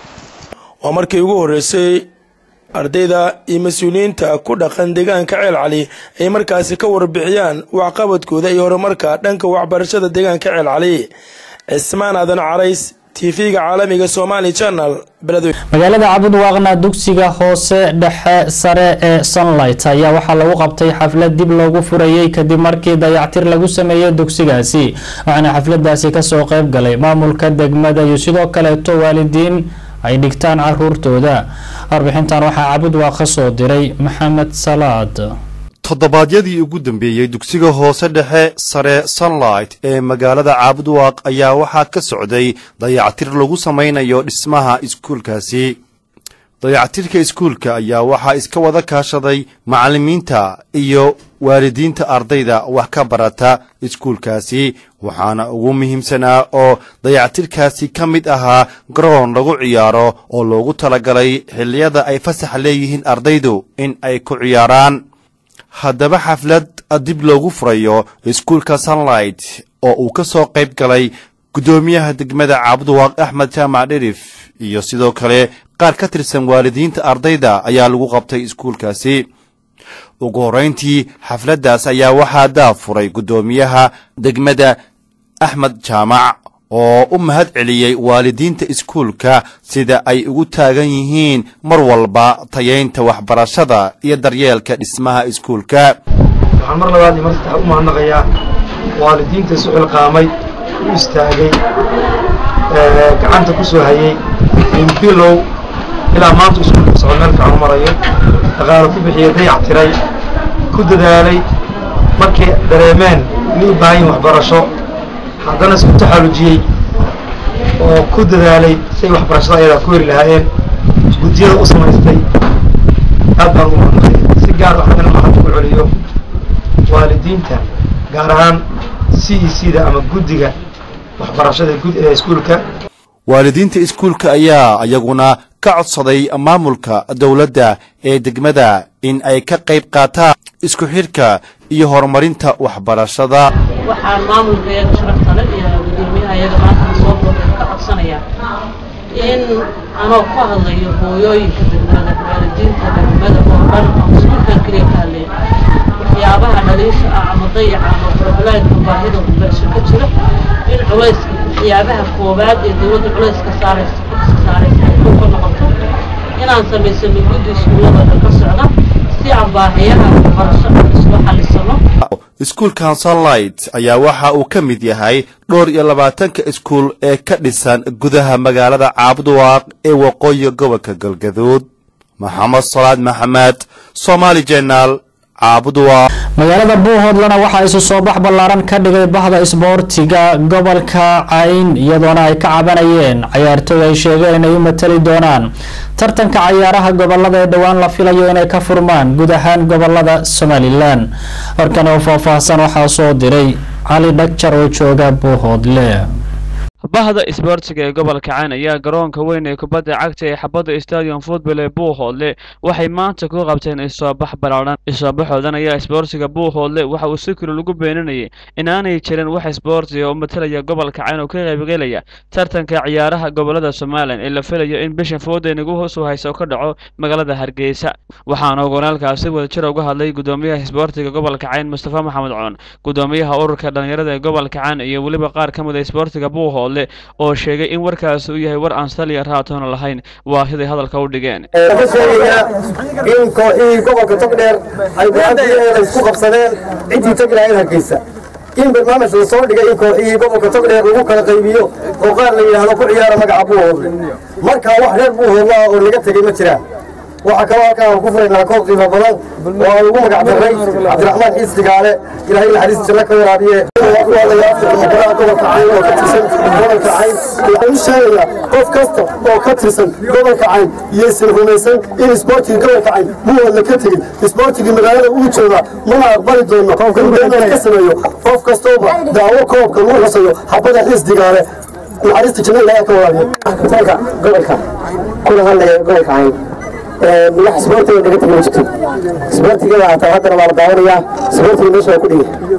waa markii ugu horreysay ardayda iyo mas-uuliyiinta ku dhaqan deegaanka ceel cali ay markaasi ka warbixiyaan waxqabadkooda iyo horumarka dhanka waxbarashada deegaanka ceel cali cismaan aadan carays tv-ga caalamiga somali channel beledweyne magaalada cabudwaaqna dugsiga hoose dhexe sare ee sunlight ayaa waxaa lagu qabtay xaflad dib loogu furayey kadib markii dayactir lagu sameeyey dugsigaasi waxaana xafladaasi kasoo qayb galay maamulka degmada iyo sidoo kaleeto waalidiin ay dhigtaan caruurtooda warbixintan waxaa cabudwaaq ka soo diray maxamed salaad toddobaadyadii ugu dambeeyey dugsiga hoose dhexe sare sunlight ee magaalada caabudwaaq ayaa waxaa ka socday dayactir lagu samaynayo dhismaha iskuulkaasi dayactirka iskuulka ayaa waxaa iska wada kaashaday macallimiinta iyo waalidiinta ardayda wax ka barata iskuulkaasi waxaana ugu muhiimsanaa oo dayactirkaasi ka mid ahaa garoon lagu ciyaaro oo loogu talagalay xilliyada ay fasax leeyihiin ardaydu in ay ku ciyaaraan haddaba xaflad dib loogu furayo iskuulka sunlight oo uu ka soo qayb galay guddoomiyaha degmada caabudwaaq axmed jaamac dherif iyo sidoo kale qaar ka tirsan waalidiinta ardayda ayaa lagu qabtay iskuulkaasi ugu horrayntii xafladdaas ayaa waxaa daafuray guddoomiyaha degmada axmed jaamac oo u mahad celiyey waalidiinta iskuulka sida ay ugu taagan yihiin mar walba tayaynta waxbarashada iyo daryeelka dhismaha iskuulka waxaan mar labaad iyo mar saddexaad u mahadnaqayaa waalidiinta isu xilqaamay u istaagay ee, gacanta ku soo hayay min bilow ilaa maanta iskuulka socod meel fiican u marayo dhaqaale ku bixiyey dayac tiray ku dadaalay markay dareemeen inay u baahan yihiin waxbarasho haddana isku taxallujiyey oo ku dadaalay say waxbarashada ayadaa ku heri lahaayeen guddiyada u samaystay aad baan ugu mahadnaqaya si gaar ah haddana maxaan ugu celiyo waalidiinta gaar ahaan c e c da ama guddiga waxbarashada gud ee iskuulka waalidiinta iskuulka ayaa iyaguna ka codsaday maamulka dowladda ee degmada in ay ka qayb qaataan isku xidhka iyo horumarinta waxbarashada waxaan maamulka iyaga sharafta leh iyo gudoomiyaha iyaga maanta soo booqeen ka codsanaya in anoo ku hadlayo hooyooyinka degmada waalidiinta degmada oo dhan oo iskuulkan keliya ka hadlaya waxyaabaha dhaliisha ah ama dayaca ama problemaadka baahida waxbarasho ka jira in culayska waxyaabaha koowaad ee dowladda culayska saaraysa ka saaraysa ay ku noqoto inaan samaysano guddi iskuullada dhan ka socda si si aan baahiyaha waxbarasho isla xalisano iskuulkan sunlight ayaa waxa uu ka mid yahay dhowr iyo labaatanka iskuul ee ka dhisan gudaha magaalada caabduwaaq ee waqooyi gobolka galgaduud maxamed salaad maxamed somaali jenaal caabduwaaq magaalada buuhoodlana waxaa isu soo bax ballaaran ka dhigay bahda isboortiga gobolka cayn iyadoona ay ka cabanayeen cayaartooy ay sheegeen inay u matali doonaan tartanka cayaaraha gobolada ee dhowaan la filayo inay ka furmaan guud ahaan gobolada somalilan warkan oo faahfaahsan waxaa soo diray cali dhagjar oo jooga buuhoodle bahda isboortiga ee gobolka cayn ayaa garoonka weyn ee kubadda cagta ee xabadda stadium football ee buuhoodle waxay maanta ku qabteen isoobax ballaaran isoobaxoodan ayaa isboortiga buuhoodle waxa uu si kuli lagu beeninayay inaanay jirin wax isboortiga oo matalaya gobolka cayn oo ka qaybgelaya tartanka ciyaaraha gobolada somalilan ee la filayo in bishan fooda inagu hoos u hayso ka dhaco magaalada hargeysa waxaana ogonaalkaasi wadajir uga hadlay gudoomiyaha isboortiga gobolka cayn mustafa maxamed coon gudoomiyaha ururka dhalinyarada ee gobolka cayn iyo weliba qaar ka mid a isboortiga buuhoodle oo sheegay in warkaasi uu yahay war aan saliya raatoona lahayn waa siday hadalka u dhigeen ka sheegayaa in kooxihii gobolka togdheer ay go-aankiiyeeda isku qabsadeen ciddii tegi lahayd hargeysa in barnaamij la soo dhigay in kooxihii gobolka togdheer lagu kala qaybiyo oo qaar la yidhaahdo ku ciyaara magaca buuhoodle markaa wax reer buuhoodla ah oo laga tegey ma jiraan waxaa kaloo halkaan aan ku furaynaa koob qiimo badan oo aan ugu magac darray cabdiraxmaan xiis digaale ilaahay naxariis janno ka waraabiye golaha gobolka cayn oo ka tirsan gobolka cayn waxaan u sheegayaa qof kasta oo ka tirsan gobolka cayn iyaysan rumaysan in isboortigii gobolka cayn buuhoodla ka tegey isboortigii magaalada uu joogaa mana aqbali doono in beenan ka sameeyo qof kastooba daawo koobka lagu xusayo xabada xiis digaale naxariista janno ilaahay ka waraabiye gobolka kuna hadlaya gobolka cayn wax isboortiga naga tegi ma jirto isboortiga hataa haddana waa la daawanayaa isboortiga meesha waa ku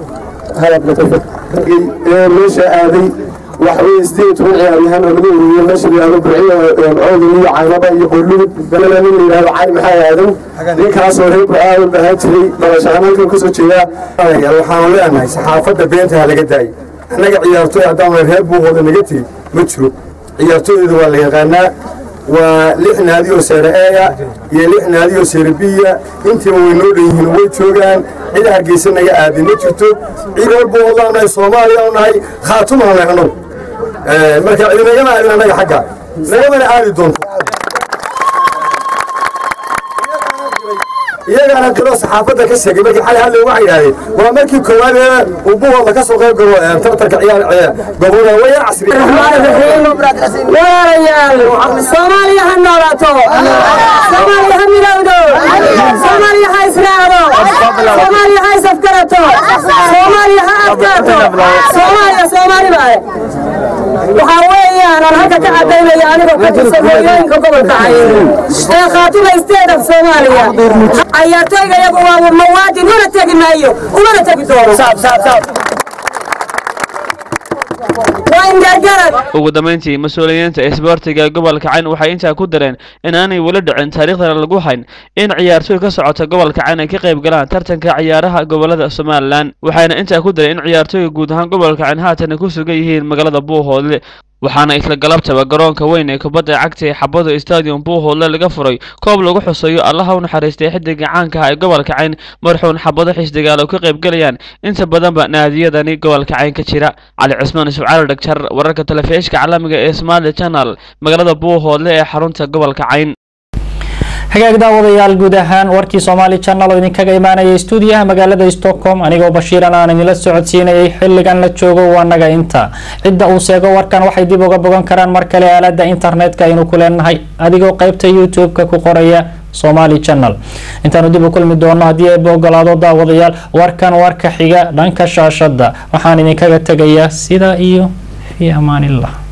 dhigay meesha aaday waxa weye sideed toban ciyaaryahan oo lagu ururiyo meesha la yihahdo burciyo oodin iyo caynaba iyo qorlugud galana nin la yihahdo cali maxaa aadan ninkaasoo reer burcaadan ahaan jiray dhalashahaan halkan kasoo jeedaa waxaan leenahay saxaafadda beenta ha laga daayo annaga ciyaartooy haddaan reer buuhooda naga tegi ma jiro ciyaartooyda waa la yaqaanaa waa lix naadi oo seere eeya iyo lix naadi oo seere biya intiiba way noo dhan yihiin way joogaan cid hargeysa naga aadin ma jirto cid reer buuhoodlaan nahay soomaaliya u nahay khaatumaan nahay annagu marka cid nagama aadin annaga xagga nagamana aadi doonto iyagaana dilo saxaafadda ka sheegay markii xalay hadlay waxay yidhahdeen waa markii koowaad ee uu buuhoodla ka soo qayb galo tartanka ciyaar gobolada waya casri walaalayaal soomaaliya ha noolaato soomaaliya ha midowdo soomaaliya ha israacdo soomaaliya ha isafgarato soomaaliya ha adkaato soomaaliya soomaali baaye waxaa weeyaan aan halka ka cadaynaya anigoo ka tirsan hooyooyinka gobolka cayn ee khaatuma state of soomaaliya cayaartooyga iyagu waa mawaadin una tegi maayo umana tegi doono ugu dambeyntii mas-uuliyiinta isboortiga ee gobolka cayn waxay intaa ku dareen in aanay weli dhicin taariikhdana lagu hayn in ciyaartooy ka socota gobolka cayn ay ka qayb galaan tartanka ciyaaraha gobolada somalilan waxayna intaa ku dareen in ciyaartooyga guud ahaan gobolka cayn haatan ku sugan yihiin magaalada buuhoodle waxaana isla galabtaba garoonka weyn ee kubadda cagta ee xabado stadium buuhoodle laga furay koob lagu xuseeyo allaha u naxariistay xidiga caanka ah ee gobolka cayn marxuun xabado xiisdigaal oo ka qayb galayaan inta badanba naadiyadani gobolka cayn ka jira cali cusmaan yusuf cali dhagjar wararka telefishka caalamiga ee somali channel magaalada buuhoodle ee xarunta gobolka cayn hagaag daawadayaal guud ahaan warkii soomaali channel oo idinkaga imaanaya stuudiyaha magaalada stockholm anigoo bashiiran aan idinla socodsiinayay xilligan la joogo waanaga inta cidda uu seego warkan waxay dib uga bogan karaan mar kale aalada internetka aynu ku leenahay adigoo qeybta youtube-ka ku qoraya somali channel intaanu dib u kulmi doono haddii ayba ogolaado daawadayaal warkan warka xiga dhanka shaashada waxaan idinkaga tegayaa sidaa iyo fii amaanillah